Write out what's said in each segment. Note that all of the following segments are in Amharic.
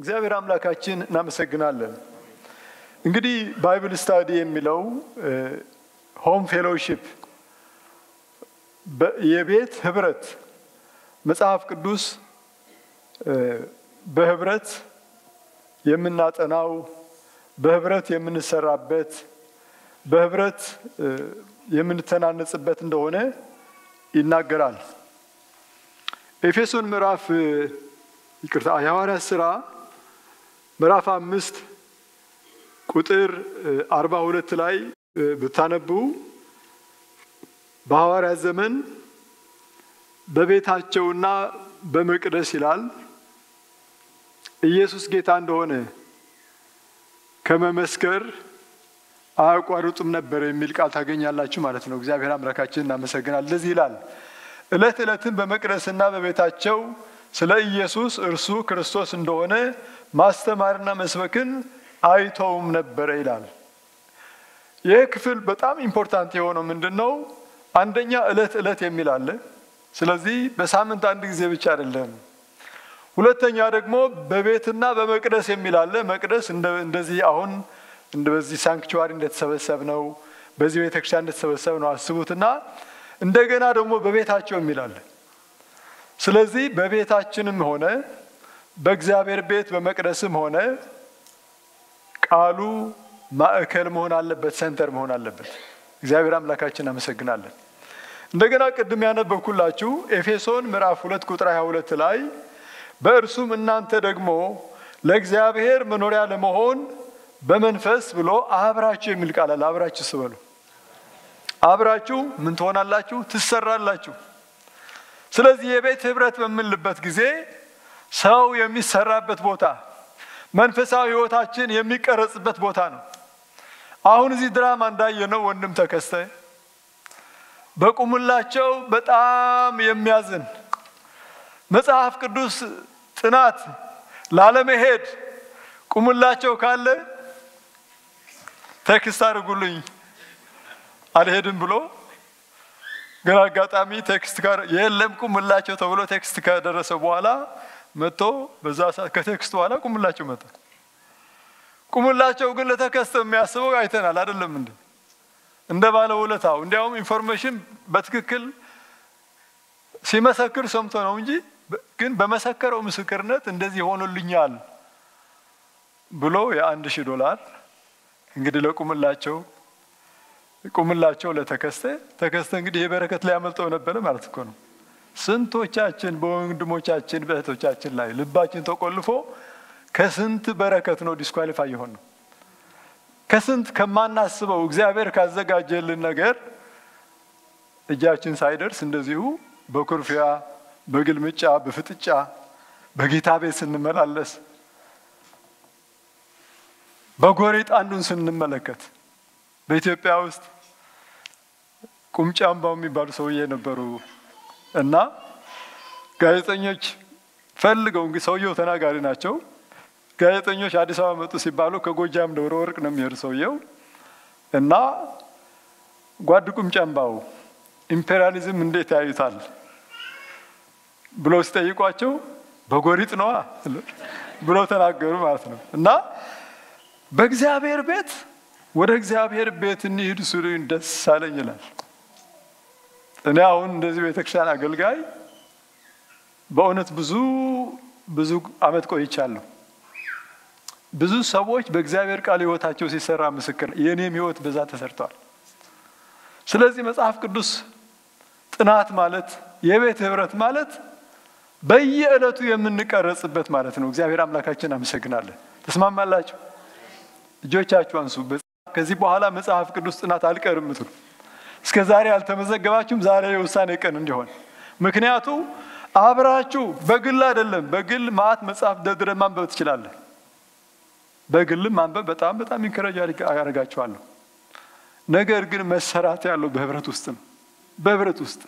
እግዚአብሔር አምላካችን እናመሰግናለን። እንግዲህ ባይብል ስታዲ የሚለው ሆም ፌሎሺፕ የቤት ህብረት መጽሐፍ ቅዱስ በህብረት የምናጠናው በህብረት የምንሰራበት በህብረት የምንተናነጽበት እንደሆነ ይናገራል። ኤፌሶን ምዕራፍ ይቅርታ የሐዋርያት ሥራ ምዕራፍ አምስት ቁጥር አርባ ሁለት ላይ ብታነቡ በሐዋርያት ዘመን በቤታቸውና በመቅደስ ይላል ኢየሱስ ጌታ እንደሆነ ከመመስከር አያቋርጡም ነበር የሚል ቃል ታገኛላችሁ ማለት ነው። እግዚአብሔር አምላካችን እናመሰግናል። ለዚህ ይላል ዕለት ዕለትን በመቅደስና በቤታቸው ስለ ኢየሱስ እርሱ ክርስቶስ እንደሆነ ማስተማርና መስበክን አይተውም ነበረ ይላል። ይህ ክፍል በጣም ኢምፖርታንት የሆነው ምንድን ነው? አንደኛ ዕለት ዕለት የሚል አለ። ስለዚህ በሳምንት አንድ ጊዜ ብቻ አይደለም። ሁለተኛ ደግሞ በቤትና በመቅደስ የሚል አለ። መቅደስ እንደዚህ አሁን በዚህ ሳንክቹዋሪ እንደተሰበሰብ ነው፣ በዚህ ቤተክርስቲያን እንደተሰበሰብ ነው አስቡትና እንደገና ደግሞ በቤታቸው የሚል አለ። ስለዚህ በቤታችንም ሆነ በእግዚአብሔር ቤት በመቅደስም ሆነ ቃሉ ማዕከል መሆን አለበት፣ ሰንተር መሆን አለበት። እግዚአብሔር አምላካችን እናመሰግናለን። እንደገና ቅድም ያነበብኩላችሁ ኤፌሶን ምዕራፍ ሁለት ቁጥር 22 ላይ በእርሱም እናንተ ደግሞ ለእግዚአብሔር መኖሪያ ለመሆን በመንፈስ ብሎ አብራችሁ የሚል ቃል አለ። አብራችሁ ስበሉ። አብራችሁ ምን ትሆናላችሁ? ትሰራላችሁ። ስለዚህ የቤት ህብረት በምንልበት ጊዜ ሰው የሚሰራበት ቦታ፣ መንፈሳዊ ህይወታችን የሚቀረጽበት ቦታ ነው። አሁን እዚህ ድራማ እንዳየነው ወንድም ተከስተ በቁምላቸው በጣም የሚያዝን መጽሐፍ ቅዱስ ጥናት ላለመሄድ ቁምላቸው ካለ ቴክስት አድርጉልኝ አልሄድም ብሎ ግን አጋጣሚ ቴክስት ጋር የለም ቁምላቸው ተብሎ ቴክስት ከደረሰ በኋላ መጥቶ በዛ ሰዓት ከቴክስት በኋላ ቁምላቸው መጣ። ቁምላቸው ግን ለተከስተ የሚያስበው አይተናል አይደለም እንዴ? እንደ ባለ ውለታው እንዲያውም ኢንፎርሜሽን በትክክል ሲመሰክር ሰምቶ ነው እንጂ ግን በመሰከረው ምስክርነት እንደዚህ ሆኖልኛል ብሎ የአንድ ሺህ ዶላር እንግዲህ ለቁምላቸው ቁምላቸው ለተከስተ ተከስተ እንግዲህ የበረከት ላይ ያመልጠው ነበረ ማለት እኮ ነው። ስንቶቻችን በወንድሞቻችን በእህቶቻችን ላይ ልባችን ተቆልፎ ከስንት በረከት ነው ዲስኳሊፋይ የሆን ነው። ከስንት ከማናስበው እግዚአብሔር ካዘጋጀልን ነገር እጃችን ሳይደርስ እንደዚሁ በኩርፊያ፣ በግልምጫ፣ በፍጥጫ በጌታ ቤት ስንመላለስ በጎሪጥ አንዱን ስንመለከት በኢትዮጵያ ውስጥ ቁምጫ አምባው የሚባሉ ሰውዬ ነበሩ እና ጋዜጠኞች ፈልገው እንግዲህ ሰውየው ተናጋሪ ናቸው። ጋዜጠኞች አዲስ አበባ መጡ ሲባሉ ከጎጃም ደብረ ወርቅ ነው የሚሄዱ ሰውየው እና ጓድ ቁምጫ አምባው ኢምፔሪያሊዝም እንዴት ያዩታል ብለው ሲጠይቋቸው በጎሪጥ ነዋ ብለው ተናገሩ ማለት ነው እና በእግዚአብሔር ቤት ወደ እግዚአብሔር ቤት እንሂድ ሲሉኝ ደስ አለኝ ይላል። እኔ አሁን እንደዚህ ቤተክርስቲያን አገልጋይ በእውነት ብዙ ብዙ አመት ቆይቻለሁ። ብዙ ሰዎች በእግዚአብሔር ቃል ህይወታቸው ሲሰራ ምስክር፣ የእኔም ህይወት በዛ ተሰርተዋል። ስለዚህ መጽሐፍ ቅዱስ ጥናት ማለት የቤት ህብረት ማለት በየዕለቱ የምንቀረጽበት ማለት ነው። እግዚአብሔር አምላካችን አመሰግናለን። ተስማማላችሁ? እጆቻችሁ አንሱ። ከዚህ በኋላ መጽሐፍ ቅዱስ ጥናት አልቀርም ምትሉ እስከ ዛሬ አልተመዘገባችሁም፣ ዛሬ የውሳኔ ቀን እንዲሆን። ምክንያቱ አብራችሁ በግል አይደለም። በግል ማአት መጽሐፍ ደርድረ ማንበብ ትችላለህ። በግልም ማንበብ በጣም በጣም ኢንከረጅ ያደርጋችኋለሁ። ነገር ግን መሰራት ያለው በህብረት ውስጥ ነው። በህብረት ውስጥ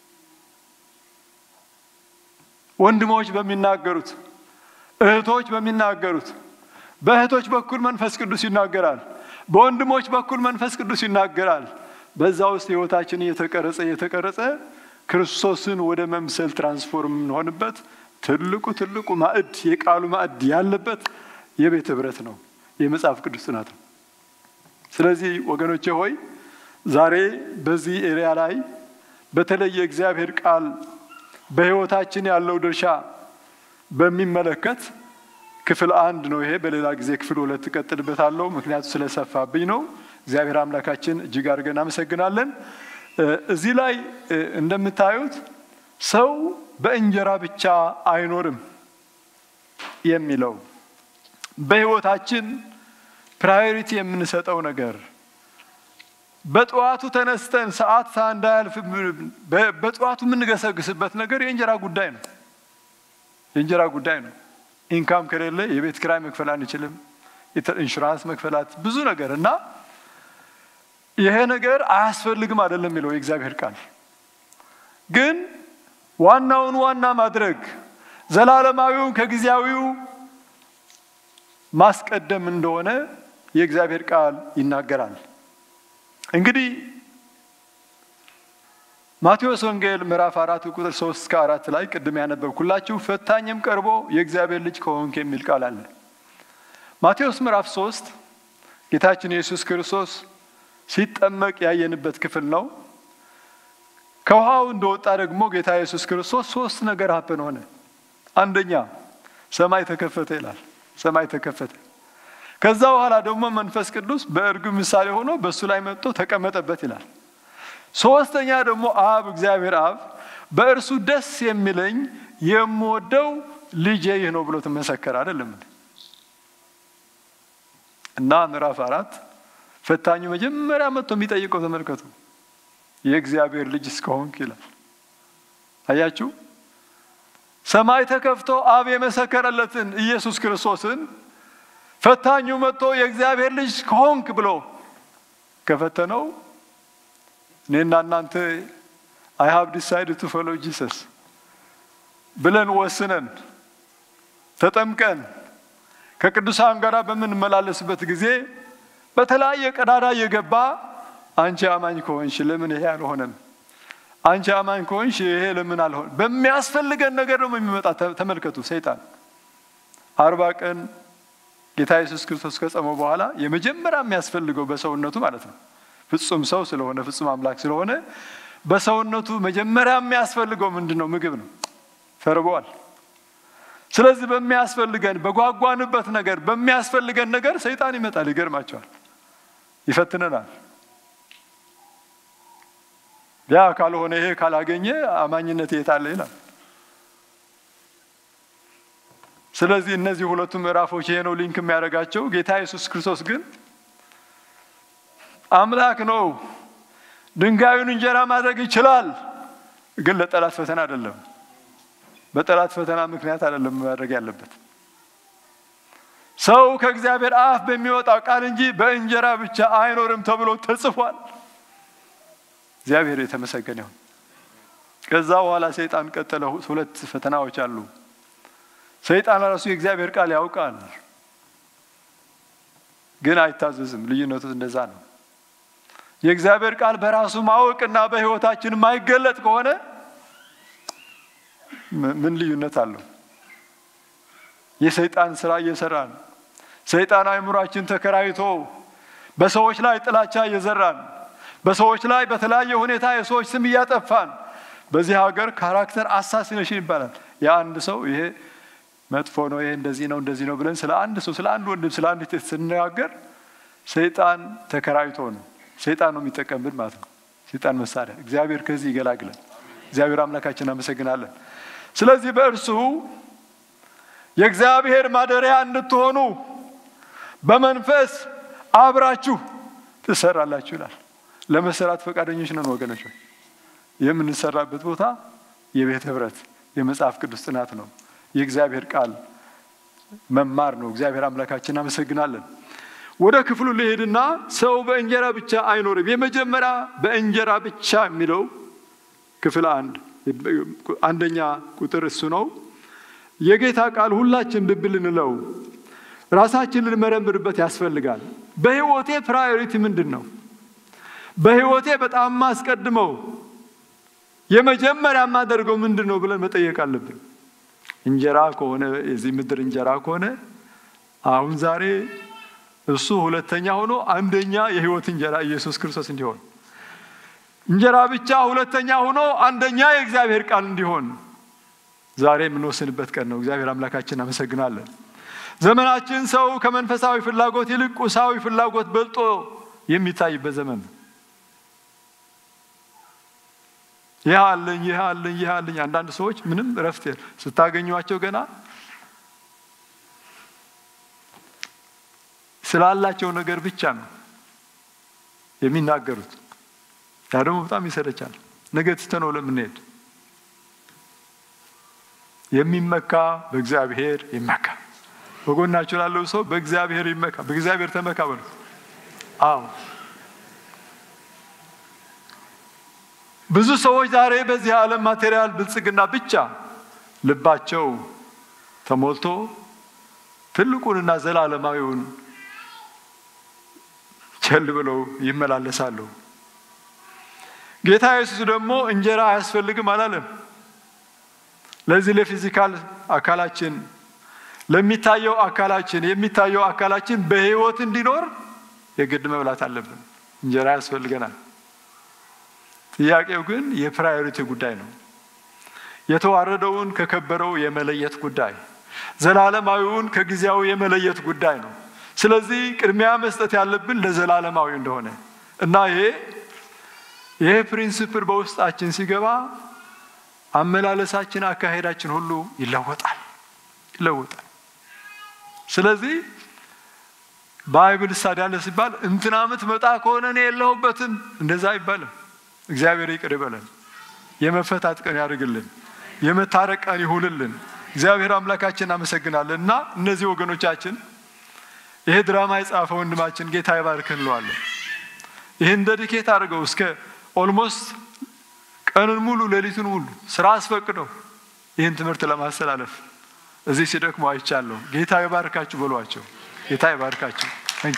ወንድሞች በሚናገሩት እህቶች በሚናገሩት በእህቶች በኩል መንፈስ ቅዱስ ይናገራል። በወንድሞች በኩል መንፈስ ቅዱስ ይናገራል። በዛ ውስጥ ህይወታችን እየተቀረጸ እየተቀረጸ ክርስቶስን ወደ መምሰል ትራንስፎርም የምንሆንበት ትልቁ ትልቁ ማዕድ የቃሉ ማዕድ ያለበት የቤት ህብረት ነው፣ የመጽሐፍ ቅዱስ ጥናት ነው። ስለዚህ ወገኖቼ ሆይ ዛሬ በዚህ ኤሪያ ላይ በተለይ የእግዚአብሔር ቃል በህይወታችን ያለው ድርሻ በሚመለከት ክፍል አንድ ነው ይሄ። በሌላ ጊዜ ክፍል ሁለት እቀጥልበታለሁ፣ ምክንያቱ ስለሰፋብኝ ነው። እግዚአብሔር አምላካችን እጅግ አድርገን እናመሰግናለን። እዚህ ላይ እንደምታዩት ሰው በእንጀራ ብቻ አይኖርም የሚለው በህይወታችን ፕራዮሪቲ የምንሰጠው ነገር በጠዋቱ ተነስተን ሰዓት እንዳያልፍ በጠዋቱ የምንገሰግስበት ነገር የእንጀራ ጉዳይ ነው። የእንጀራ ጉዳይ ነው። ኢንካም ከሌለ የቤት ኪራይ መክፈል አንችልም። ኢንሹራንስ መክፈላት ብዙ ነገር እና ይሄ ነገር አያስፈልግም አይደለም የሚለው የእግዚአብሔር ቃል ግን ዋናውን ዋና ማድረግ ዘላለማዊውን ከጊዜያዊው ማስቀደም እንደሆነ የእግዚአብሔር ቃል ይናገራል። እንግዲህ ማቴዎስ ወንጌል ምዕራፍ አራት ቁጥር ሶስት እስከ አራት ላይ ቅድም ያነበብኩላችሁ ፈታኝም ቀርቦ የእግዚአብሔር ልጅ ከሆንክ የሚል ቃል አለ። ማቴዎስ ምዕራፍ ሶስት ጌታችን ኢየሱስ ክርስቶስ ሲጠመቅ ያየንበት ክፍል ነው። ከውሃው እንደወጣ ደግሞ ጌታ ኢየሱስ ክርስቶስ ሶስት ነገር ሀፕን ሆነ። አንደኛ ሰማይ ተከፈተ ይላል። ሰማይ ተከፈተ። ከዛ በኋላ ደግሞ መንፈስ ቅዱስ በእርግብ ምሳሌ ሆኖ በእሱ ላይ መጥቶ ተቀመጠበት ይላል። ሶስተኛ ደግሞ አብ እግዚአብሔር አብ በእርሱ ደስ የሚለኝ የምወደው ልጄ ይህ ነው ብሎ ትመሰከር አይደለም እና ምዕራፍ አራት ፈታኙ መጀመሪያ መጥቶ የሚጠይቀው ተመልከቱ፣ የእግዚአብሔር ልጅ እስከሆንክ ይላል። አያችሁ፣ ሰማይ ተከፍቶ አብ የመሰከረለትን ኢየሱስ ክርስቶስን ፈታኙ መጥቶ የእግዚአብሔር ልጅ ከሆንክ ብሎ ከፈተነው እኔና እናንተ አይ ሀብ ዲሳይድ ቱ ፎሎ ጂሰስ ብለን ወስነን ተጠምቀን ከቅዱሳን ጋር በምንመላለስበት ጊዜ በተለያየ ቀዳዳ እየገባ አንቺ አማኝ ከሆንሽ ለምን ይሄ አልሆነም? አንቺ አማኝ ከሆንሽ ይሄ ለምን አልሆነ? በሚያስፈልገን ነገር ደግሞ የሚመጣ ተመልከቱ። ሰይጣን አርባ ቀን ጌታ ኢየሱስ ክርስቶስ ከጸመው በኋላ የመጀመሪያ የሚያስፈልገው በሰውነቱ ማለት ነው ፍጹም ሰው ስለሆነ ፍጹም አምላክ ስለሆነ በሰውነቱ መጀመሪያ የሚያስፈልገው ምንድን ነው? ምግብ ነው። ተርበዋል። ስለዚህ በሚያስፈልገን በጓጓንበት ነገር በሚያስፈልገን ነገር ሰይጣን ይመጣል። ይገርማቸዋል፣ ይፈትነናል። ያ ካልሆነ ይሄ ካላገኘ አማኝነት የት አለ ይላል። ስለዚህ እነዚህ ሁለቱ ምዕራፎች ይሄ ነው ሊንክ የሚያደርጋቸው። ጌታ ኢየሱስ ክርስቶስ ግን አምላክ ነው። ድንጋዩን እንጀራ ማድረግ ይችላል። ግን ለጠላት ፈተና አይደለም። በጠላት ፈተና ምክንያት አይደለም ማድረግ ያለበት። ሰው ከእግዚአብሔር አፍ በሚወጣው ቃል እንጂ በእንጀራ ብቻ አይኖርም ተብሎ ተጽፏል። እግዚአብሔር የተመሰገነ ይሁን። ከዛ በኋላ ሰይጣን ቀጠለ። ሁለት ፈተናዎች አሉ። ሰይጣን ራሱ የእግዚአብሔር ቃል ያውቃል፣ ግን አይታዘዝም። ልዩነቱ እንደዛ ነው። የእግዚአብሔር ቃል በራሱ ማወቅና በሕይወታችን የማይገለጥ ከሆነ ምን ልዩነት አለው? የሰይጣን ስራ እየሰራን ሰይጣን አእምሯችን ተከራይቶ በሰዎች ላይ ጥላቻ እየዘራን በሰዎች ላይ በተለያየ ሁኔታ የሰዎች ስም እያጠፋን በዚህ ሀገር ካራክተር አሳሲኔሽን ይባላል። የአንድ ሰው ይሄ መጥፎ ነው፣ ይሄ እንደዚህ ነው እንደዚህ ነው ብለን ስለ አንድ ሰው ስለ አንድ ወንድም ስለ አንድ ሴት ስንነጋገር ሰይጣን ተከራይቶ ነው። ሰይጣን ነው የሚጠቀምብን ማለት ነው። ሰይጣን መሳሪያ። እግዚአብሔር ከዚህ ይገላግለን። እግዚአብሔር አምላካችን አመሰግናለን። ስለዚህ በእርሱ የእግዚአብሔር ማደሪያ እንድትሆኑ በመንፈስ አብራችሁ ትሰራላችሁ ይላል። ለመሰራት ፈቃደኞች ነን ወገኖች። የምንሰራበት ቦታ የቤት ህብረት፣ የመጽሐፍ ቅዱስ ጥናት ነው። የእግዚአብሔር ቃል መማር ነው። እግዚአብሔር አምላካችን አመሰግናለን። ወደ ክፍሉ ልሄድና ሰው በእንጀራ ብቻ አይኖርም። የመጀመሪያ በእንጀራ ብቻ የሚለው ክፍል አንድ አንደኛ ቁጥር እሱ ነው። የጌታ ቃል ሁላችን ልብ ልንለው ራሳችን ልንመረምርበት ያስፈልጋል። በህይወቴ ፕራዮሪቲ ምንድን ነው? በህይወቴ በጣም ማስቀድመው የመጀመሪያ የማደርገው ምንድን ነው ብለን መጠየቅ አለብን። እንጀራ ከሆነ የዚህ ምድር እንጀራ ከሆነ አሁን ዛሬ እሱ ሁለተኛ ሆኖ አንደኛ የሕይወት እንጀራ ኢየሱስ ክርስቶስ እንዲሆን እንጀራ ብቻ ሁለተኛ ሆኖ አንደኛ የእግዚአብሔር ቃል እንዲሆን ዛሬ የምንወስንበት ቀን ነው። እግዚአብሔር አምላካችን አመሰግናለን። ዘመናችን ሰው ከመንፈሳዊ ፍላጎት ይልቅ ቁሳዊ ፍላጎት በልጦ የሚታይበት ዘመን ነው። ይህ አለኝ ይህ አለኝ ይህ አለኝ። አንዳንድ ሰዎች ምንም እረፍት ስታገኟቸው ገና ስላላቸው ነገር ብቻ ነው የሚናገሩት። ያ ደግሞ በጣም ይሰለቻል። ነገ ትተነው ለምንሄድ የሚመካ በእግዚአብሔር ይመካ። በጎናችሁ ላለው ሰው በእግዚአብሔር ይመካ፣ በእግዚአብሔር ተመካ በሉ። አዎ ብዙ ሰዎች ዛሬ በዚህ ዓለም ማቴሪያል ብልጽግና ብቻ ልባቸው ተሞልቶ ትልቁንና ዘላለማዊውን ቸል ብለው ይመላለሳሉ። ጌታ ኢየሱስ ደግሞ እንጀራ አያስፈልግም አላለም። ለዚህ ለፊዚካል አካላችን ለሚታየው አካላችን የሚታየው አካላችን በሕይወት እንዲኖር የግድ መብላት አለብን። እንጀራ ያስፈልገናል። ጥያቄው ግን የፕራዮሪቲ ጉዳይ ነው። የተዋረደውን ከከበረው የመለየት ጉዳይ፣ ዘላለማዊውን ከጊዜያዊ የመለየት ጉዳይ ነው። ስለዚህ ቅድሚያ መስጠት ያለብን ለዘላለማዊ እንደሆነ እና ይሄ ይሄ ፕሪንስፕል በውስጣችን ሲገባ አመላለሳችን፣ አካሄዳችን ሁሉ ይለወጣል ይለወጣል። ስለዚህ ባይብል ስታዲ ያለ ሲባል እንትና ምትመጣ ከሆነ እኔ የለሁበትም እንደዛ አይባልም። እግዚአብሔር ይቅር ይበለን። የመፈታት ቀን ያድርግልን። የመታረቅ ቀን ይሁንልን። እግዚአብሔር አምላካችን እናመሰግናለን። እና እነዚህ ወገኖቻችን ይሄ ድራማ የጻፈ ወንድማችን ጌታ ይባርክ እንለዋለን። ይህን ደዲኬት አድርገው እስከ ኦልሞስት ቀኑን ሙሉ ሌሊቱን ሙሉ ስራ አስፈቅደው ይህን ትምህርት ለማስተላለፍ እዚህ ሲደክሙ አይቻለሁ። ጌታ ይባርካችሁ በሏቸው። ጌታ ይባርካችሁ። እንኪ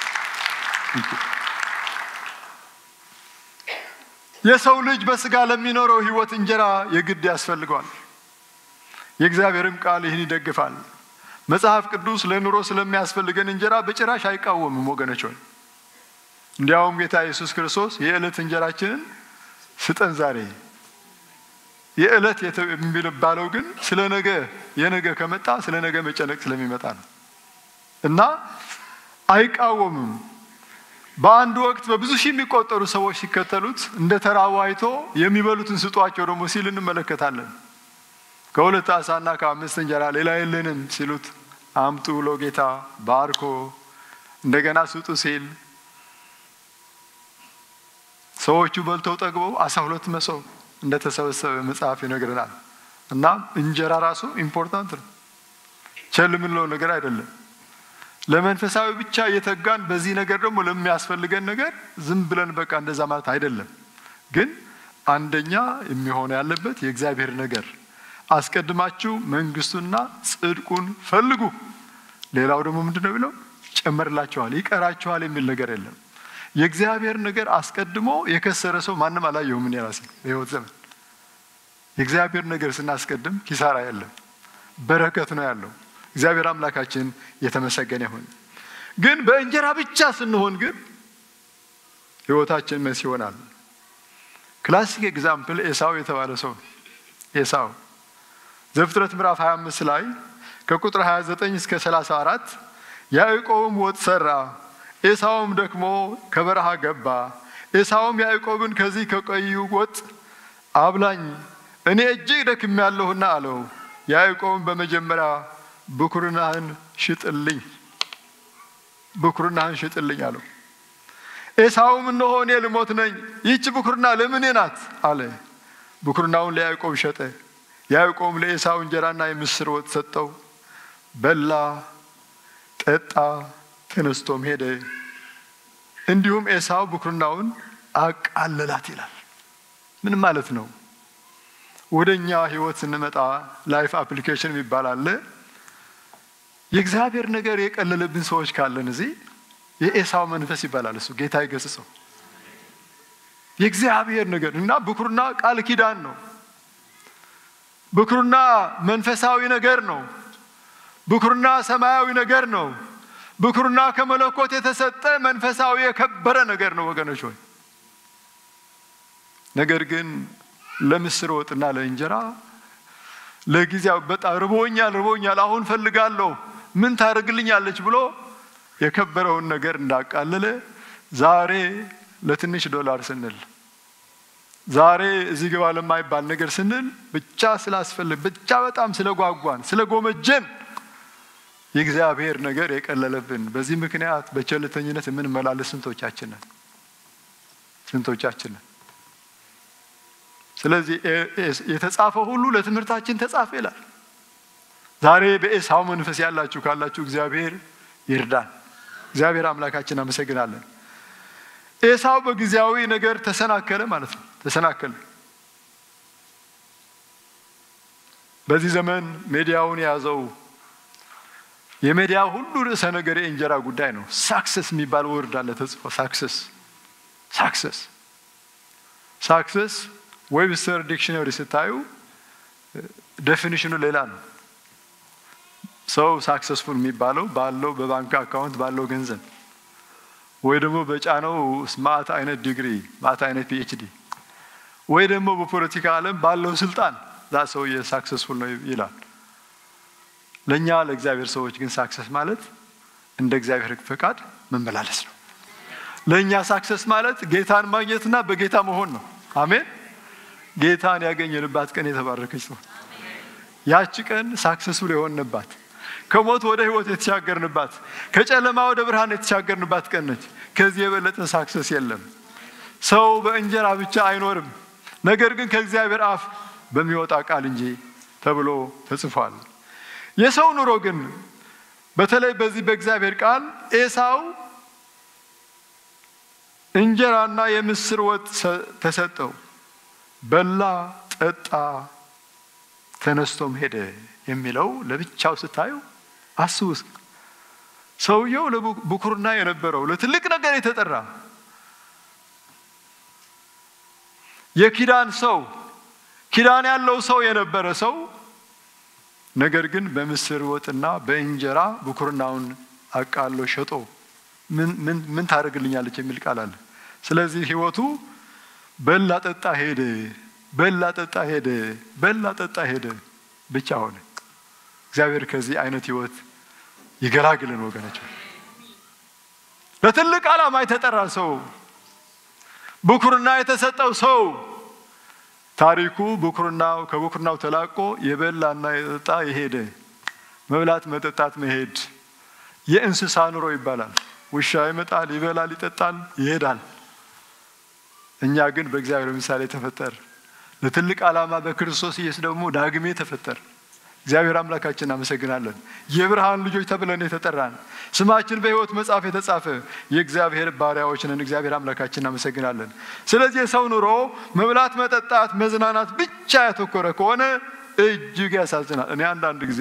የሰው ልጅ በስጋ ለሚኖረው ሕይወት እንጀራ የግድ ያስፈልገዋል። የእግዚአብሔርም ቃል ይህን ይደግፋል። መጽሐፍ ቅዱስ ለኑሮ ስለሚያስፈልገን እንጀራ በጭራሽ አይቃወምም ወገኖች ሆይ። እንዲያውም ጌታ ኢየሱስ ክርስቶስ የዕለት እንጀራችንን ስጠን ዛሬ የዕለት የሚባለው ግን ስለ ነገ የነገ ከመጣ ስለ ነገ መጨነቅ ስለሚመጣ ነው እና አይቃወምም። በአንድ ወቅት በብዙ ሺህ የሚቆጠሩ ሰዎች ሲከተሉት እንደ ተራቡ አይቶ የሚበሉትን ስጧቸው ደግሞ ሲል እንመለከታለን። ከሁለት ዓሣና ከአምስት እንጀራ ሌላ የለንም ሲሉት አምጡ ብሎ ጌታ ባርኮ እንደገና ስጡ ሲል ሰዎቹ በልተው ጠግበው አስራ ሁለት መሶብ እንደተሰበሰበ መጽሐፍ ይነግረናል። እና እንጀራ ራሱ ኢምፖርታንት ነው፣ ቸል የምንለው ነገር አይደለም። ለመንፈሳዊ ብቻ እየተጋን በዚህ ነገር ደግሞ ለሚያስፈልገን ነገር ዝም ብለን በቃ እንደዛ ማለት አይደለም። ግን አንደኛ የሚሆነ ያለበት የእግዚአብሔር ነገር አስቀድማችሁ መንግስቱና ጽድቁን ፈልጉ፣ ሌላው ደግሞ ምንድን ነው ብለው ጨመርላችኋል፣ ይቀራችኋል የሚል ነገር የለም። የእግዚአብሔር ነገር አስቀድሞ የከሰረ ሰው ማንም አላየሁም። እኔ ራሴ በሕይወት ዘመን የእግዚአብሔር ነገር ስናስቀድም ኪሳራ የለም፣ በረከት ነው ያለው። እግዚአብሔር አምላካችን የተመሰገነ ይሁን። ግን በእንጀራ ብቻ ስንሆን ግን ሕይወታችን መስ ይሆናል። ክላሲክ ኤግዛምፕል ኤሳው የተባለ ሰው ኤሳው ዘፍጥረት ምዕራፍ 25 ላይ ከቁጥር 29 እስከ 34 ያዕቆብም ወጥ ሰራ ኤሳውም ደግሞ ከበረሃ ገባ። ኤሳውም ያዕቆብን ከዚህ ከቀዩ ወጥ አብላኝ፣ እኔ እጅግ ደክሜያለሁና አለው። ያዕቆብም በመጀመሪያ ብኩርናህን ሽጥልኝ፣ ብኩርናህን ሽጥልኝ አለው። ኤሳውም እነሆ እኔ ልሞት ነኝ፣ ይህች ብኩርና ለምኔ ናት አለ። ብኩርናውን ለያዕቆብ ሸጠ። ያዕቆብም ለኤሳው እንጀራና የምስር ወጥ ሰጠው። በላ፣ ጠጣ ተነስቶም ሄደ። እንዲሁም ኤሳው ብኩርናውን አቃለላት ይላል። ምን ማለት ነው? ወደ እኛ ህይወት ስንመጣ ላይፍ አፕሊኬሽን የሚባል አለ። የእግዚአብሔር ነገር የቀለለብን ሰዎች ካለን እዚህ የኤሳው መንፈስ ይባላል። እሱ ጌታ ይገስጸው። የእግዚአብሔር ነገር እና ብኩርና ቃል ኪዳን ነው። ብኩርና መንፈሳዊ ነገር ነው። ብኩርና ሰማያዊ ነገር ነው። ብኩርና ከመለኮት የተሰጠ መንፈሳዊ የከበረ ነገር ነው ወገኖች ሆይ። ነገር ግን ለምስር ወጥና ለእንጀራ ለጊዜው በጣም ርቦኛል ርቦኛል አሁን ፈልጋለሁ ምን ታደርግልኛለች ብሎ የከበረውን ነገር እንዳቃለለ ዛሬ ለትንሽ ዶላር ስንል ዛሬ እዚህ ግባ ለማይባል ነገር ስንል ብቻ ስላስፈልግ ብቻ በጣም ስለጓጓን ስለጎመጀን የእግዚአብሔር ነገር የቀለለብን በዚህ ምክንያት በቸልተኝነት የምንመላለስ ስንቶቻችንን ስንቶቻችንን ስለዚህ የተጻፈ ሁሉ ለትምህርታችን ተጻፈ ይላል። ዛሬ በኤሳው መንፈስ ያላችሁ ካላችሁ እግዚአብሔር ይርዳን። እግዚአብሔር አምላካችን አመሰግናለን። ኤሳው በጊዜያዊ ነገር ተሰናከለ ማለት ነው። ተሰናከለ። በዚህ ዘመን ሜዲያውን የያዘው የሜዲያ ሁሉ ርዕሰ ነገር የእንጀራ ጉዳይ ነው። ሳክሰስ የሚባል ወርድ አለ ተጽፎ ሳክሰስ ሳክሰስ ሳክሰስ ዌብስተር ዲክሽነሪ ስታዩ ዴፊኒሽኑ ሌላ ነው። ሰው ሳክሰስፉል የሚባለው ባለው በባንክ አካውንት ባለው ገንዘብ ወይ ደግሞ በጫነው ማት አይነት ዲግሪ ማት አይነት ፒኤችዲ ወይ ደግሞ በፖለቲካ ዓለም ባለው ስልጣን ዛ ሰውዬ ሳክሰስፉል ነው ይላል። ለእኛ ለእግዚአብሔር ሰዎች ግን ሳክሰስ ማለት እንደ እግዚአብሔር ፈቃድ መመላለስ ነው። ለእኛ ሳክሰስ ማለት ጌታን ማግኘትና በጌታ መሆን ነው። አሜን። ጌታን ያገኘንባት ቀን የተባረከች ነው። ያቺ ቀን ሳክሰስፉል የሆንንባት ከሞት ወደ ሕይወት የተሻገርንባት ከጨለማ ወደ ብርሃን የተሻገርንባት ቀን ነች። ከዚህ የበለጠ ሳክሰስ የለም። ሰው በእንጀራ ብቻ አይኖርም፣ ነገር ግን ከእግዚአብሔር አፍ በሚወጣ ቃል እንጂ ተብሎ ተጽፏል። የሰው ኑሮ ግን በተለይ በዚህ በእግዚአብሔር ቃል ኤሳው እንጀራና የምስር ወጥ ተሰጠው። በላ፣ ጠጣ፣ ተነስቶም ሄደ የሚለው ለብቻው ስታዩ አስቡ። ሰውየው ለብኩርና የነበረው ለትልቅ ነገር የተጠራ የኪዳን ሰው ኪዳን ያለው ሰው የነበረ ሰው ነገር ግን በምስር ወጥና በእንጀራ ብኩርናውን አቃሎ ሸጦ ምን ታደርግልኛለች የሚል ቃል አለ። ስለዚህ ህይወቱ በላ ጠጣ ሄደ፣ በላ ጠጣ ሄደ፣ በላ ጠጣ ሄደ ብቻ ሆነ። እግዚአብሔር ከዚህ አይነት ህይወት ይገላግልን ወገኖች። ለትልቅ ዓላማ የተጠራ ሰው ብኩርና የተሰጠው ሰው ታሪኩ ብኩርናው ከብኩርናው ተላቆ የበላና የጠጣ የሄደ መብላት መጠጣት መሄድ የእንስሳ ኑሮ ይባላል። ውሻ ይመጣል፣ ይበላል፣ ይጠጣል፣ ይሄዳል። እኛ ግን በእግዚአብሔር ምሳሌ ተፈጠር ለትልቅ ዓላማ በክርስቶስ ኢየሱስ ደግሞ ዳግሜ ተፈጠር። እግዚአብሔር አምላካችን እናመሰግናለን። የብርሃን ልጆች ተብለን የተጠራን ስማችን በሕይወት መጽሐፍ የተጻፈ የእግዚአብሔር ባሪያዎች ነን። እግዚአብሔር አምላካችን እናመሰግናለን። ስለዚህ የሰው ኑሮ መብላት፣ መጠጣት፣ መዝናናት ብቻ ያተኮረ ከሆነ እጅግ ያሳዝናል። እኔ አንዳንድ ጊዜ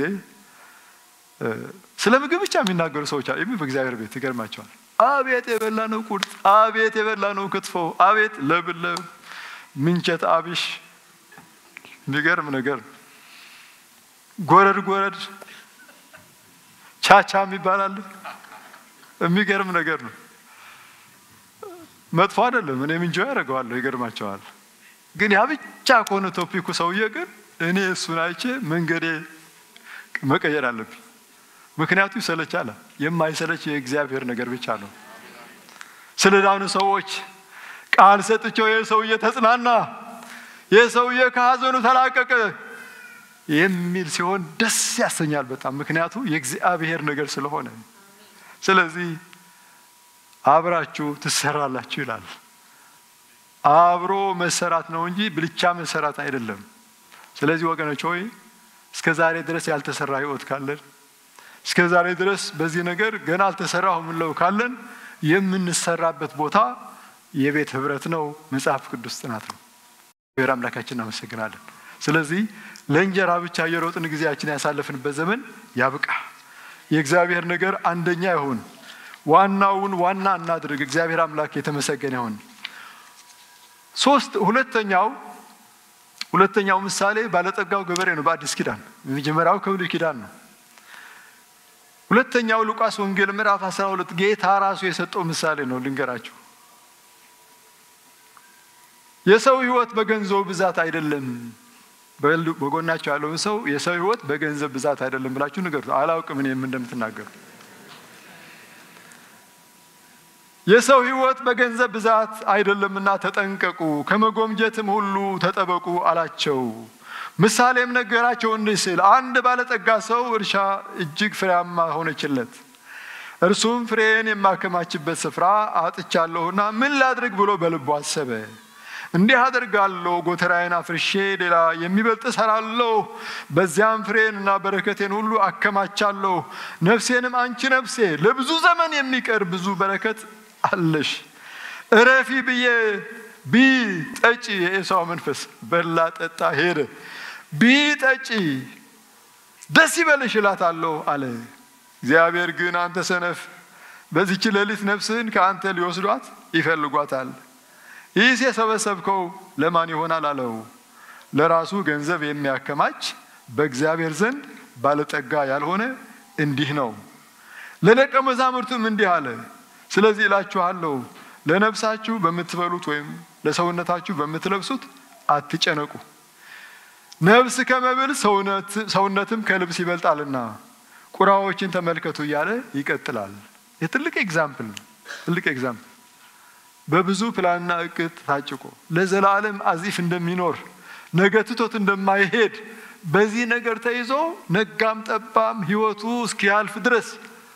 ስለ ምግብ ብቻ የሚናገሩ ሰዎች አሉ። በእግዚአብሔር ቤት ይገርማቸዋል። አቤት የበላ ነው ቁርጥ፣ አቤት የበላ ነው ክትፎ፣ አቤት ለብለብ ምንቸት አቢሽ የሚገርም ነገር ጎረድ ጎረድ ቻቻ የሚባል የሚገርም ነገር ነው። መጥፎ አይደለም። እኔ ምንጆ ያደርገዋለሁ። ይገርማቸዋል። ግን ያ ብቻ ከሆነ ቶፒኩ ሰውዬ ግን እኔ እሱን አይቼ መንገዴ መቀየር አለብኝ። ምክንያቱ ይሰለቻል። የማይሰለች የእግዚአብሔር ነገር ብቻ ነው። ስለ ዳኑ ሰዎች ቃል ሰጥቼው ይህ ሰውዬ ተጽናና፣ ይህ ሰውዬ ከሀዘኑ ተላቀቀ የሚል ሲሆን ደስ ያሰኛል በጣም ምክንያቱ የእግዚአብሔር ነገር ስለሆነ። ስለዚህ አብራችሁ ትሰራላችሁ ይላል። አብሮ መሰራት ነው እንጂ ብልቻ መሰራት አይደለም። ስለዚህ ወገኖች ሆይ እስከ ዛሬ ድረስ ያልተሰራ ህይወት ካለን እስከ ዛሬ ድረስ በዚህ ነገር ገና አልተሰራሁ የምንለው ካለን የምንሰራበት ቦታ የቤት ህብረት ነው፣ መጽሐፍ ቅዱስ ጥናት ነው። እግዚአብሔር አምላካችን እናመሰግናለን። ስለዚህ ለእንጀራ ብቻ የሮጥን ጊዜያችን ያሳለፍንበት ዘመን ያብቃ። የእግዚአብሔር ነገር አንደኛ ይሁን። ዋናውን ዋና እናድርግ። እግዚአብሔር አምላክ የተመሰገነ ይሁን። ሶስት ሁለተኛው ሁለተኛው ምሳሌ ባለጠጋው ገበሬ ነው በአዲስ ኪዳን። የመጀመሪያው ከብሉይ ኪዳን ነው። ሁለተኛው ሉቃስ ወንጌል ምዕራፍ 12 ጌታ ራሱ የሰጠው ምሳሌ ነው። ልንገራችሁ። የሰው ሕይወት በገንዘቡ ብዛት አይደለም። በጎናቸው ያለውን ሰው የሰው ሕይወት በገንዘብ ብዛት አይደለም ብላችሁ ንገሩት። አላውቅም እኔም እንደምትናገሩ የሰው ሕይወት በገንዘብ ብዛት አይደለምና ተጠንቀቁ፣ ከመጎምጀትም ሁሉ ተጠበቁ አላቸው። ምሳሌም ነገራቸው እንዲህ ሲል አንድ ባለጠጋ ሰው እርሻ እጅግ ፍሬያማ ሆነችለት። እርሱም ፍሬን የማከማችበት ስፍራ አጥቻለሁና ምን ላድርግ ብሎ በልቡ አሰበ። እንዲህ አደርጋለሁ፣ ጎተራዬን አፍርሼ ሌላ የሚበልጥ እሰራለሁ፣ በዚያም ፍሬንና በረከቴን ሁሉ አከማቻለሁ። ነፍሴንም አንቺ ነፍሴ ለብዙ ዘመን የሚቀር ብዙ በረከት አለሽ እረፊ ብዬ ቢ ጠጪ። የኤሳው መንፈስ በላ ጠጣ ሄደ። ቢ ጠጪ ደስ ይበልሽ እላታለሁ አለ። እግዚአብሔር ግን አንተ ሰነፍ፣ በዚች ሌሊት ነፍስህን ከአንተ ሊወስዷት ይፈልጓታል። ይህስ የሰበሰብከው ለማን ይሆናል አለው። ለራሱ ገንዘብ የሚያከማች በእግዚአብሔር ዘንድ ባለጠጋ ያልሆነ እንዲህ ነው። ለደቀ መዛሙርቱም እንዲህ አለ ስለዚህ እላችኋለሁ ለነፍሳችሁ በምትበሉት ወይም ለሰውነታችሁ በምትለብሱት አትጨነቁ። ነፍስ ከመብል ሰውነትም ከልብስ ይበልጣልና ቁራዎችን ተመልከቱ እያለ ይቀጥላል። የትልቅ ኤግዛምፕል ነው። ትልቅ ኤግዛምፕል በብዙ ፕላንና እቅድ ታጭቆ ለዘላለም አዚፍ እንደሚኖር ነገ ትቶት እንደማይሄድ በዚህ ነገር ተይዞ ነጋም ጠባም ሕይወቱ እስኪያልፍ ድረስ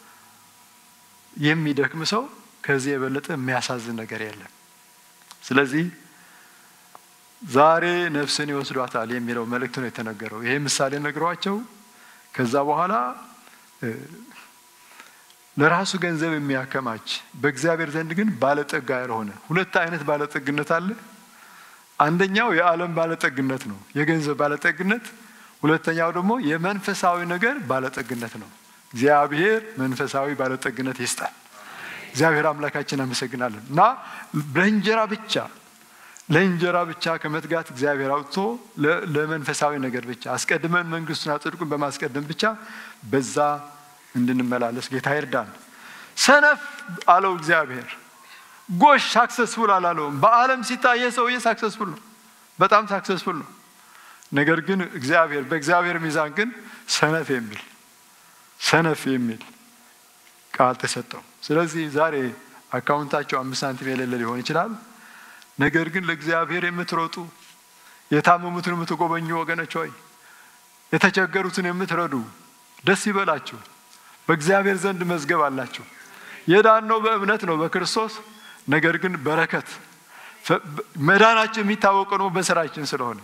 የሚደክም ሰው ከዚህ የበለጠ የሚያሳዝን ነገር የለም። ስለዚህ ዛሬ ነፍስን ይወስዷታል የሚለው መልእክት ነው የተነገረው። ይሄ ምሳሌ ነግሯቸው ከዛ በኋላ ለራሱ ገንዘብ የሚያከማች በእግዚአብሔር ዘንድ ግን ባለጠጋ ያልሆነ ሁለት አይነት ባለጠግነት አለ። አንደኛው የዓለም ባለጠግነት ነው፣ የገንዘብ ባለጠግነት። ሁለተኛው ደግሞ የመንፈሳዊ ነገር ባለጠግነት ነው። እግዚአብሔር መንፈሳዊ ባለጠግነት ይስጣል። እግዚአብሔር አምላካችን አመሰግናለን። እና ለእንጀራ ብቻ ለእንጀራ ብቻ ከመትጋት እግዚአብሔር አውጥቶ ለመንፈሳዊ ነገር ብቻ አስቀድመን መንግስቱን ጽድቁን በማስቀደም ብቻ በዛ እንድንመላለስ ጌታ ይርዳን። ሰነፍ አለው እግዚአብሔር። ጎሽ ሳክሰስፉል አላለውም። በዓለም ሲታይ ሰውዬ ሳክሰስፉል ነው፣ በጣም ሳክሰስፉል ነው። ነገር ግን እግዚአብሔር በእግዚአብሔር ሚዛን ግን ሰነፍ የሚል ሰነፍ የሚል ቃል ተሰጠው። ስለዚህ ዛሬ አካውንታቸው አምስት ሳንቲም የሌለ ሊሆን ይችላል። ነገር ግን ለእግዚአብሔር የምትሮጡ የታመሙትን የምትጎበኙ ወገኖች ሆይ የተቸገሩትን የምትረዱ ደስ ይበላችሁ። በእግዚአብሔር ዘንድ መዝገብ አላችሁ። የዳነው በእምነት ነው በክርስቶስ ነገር ግን በረከት መዳናችን የሚታወቀው ነው በስራችን ስለሆነ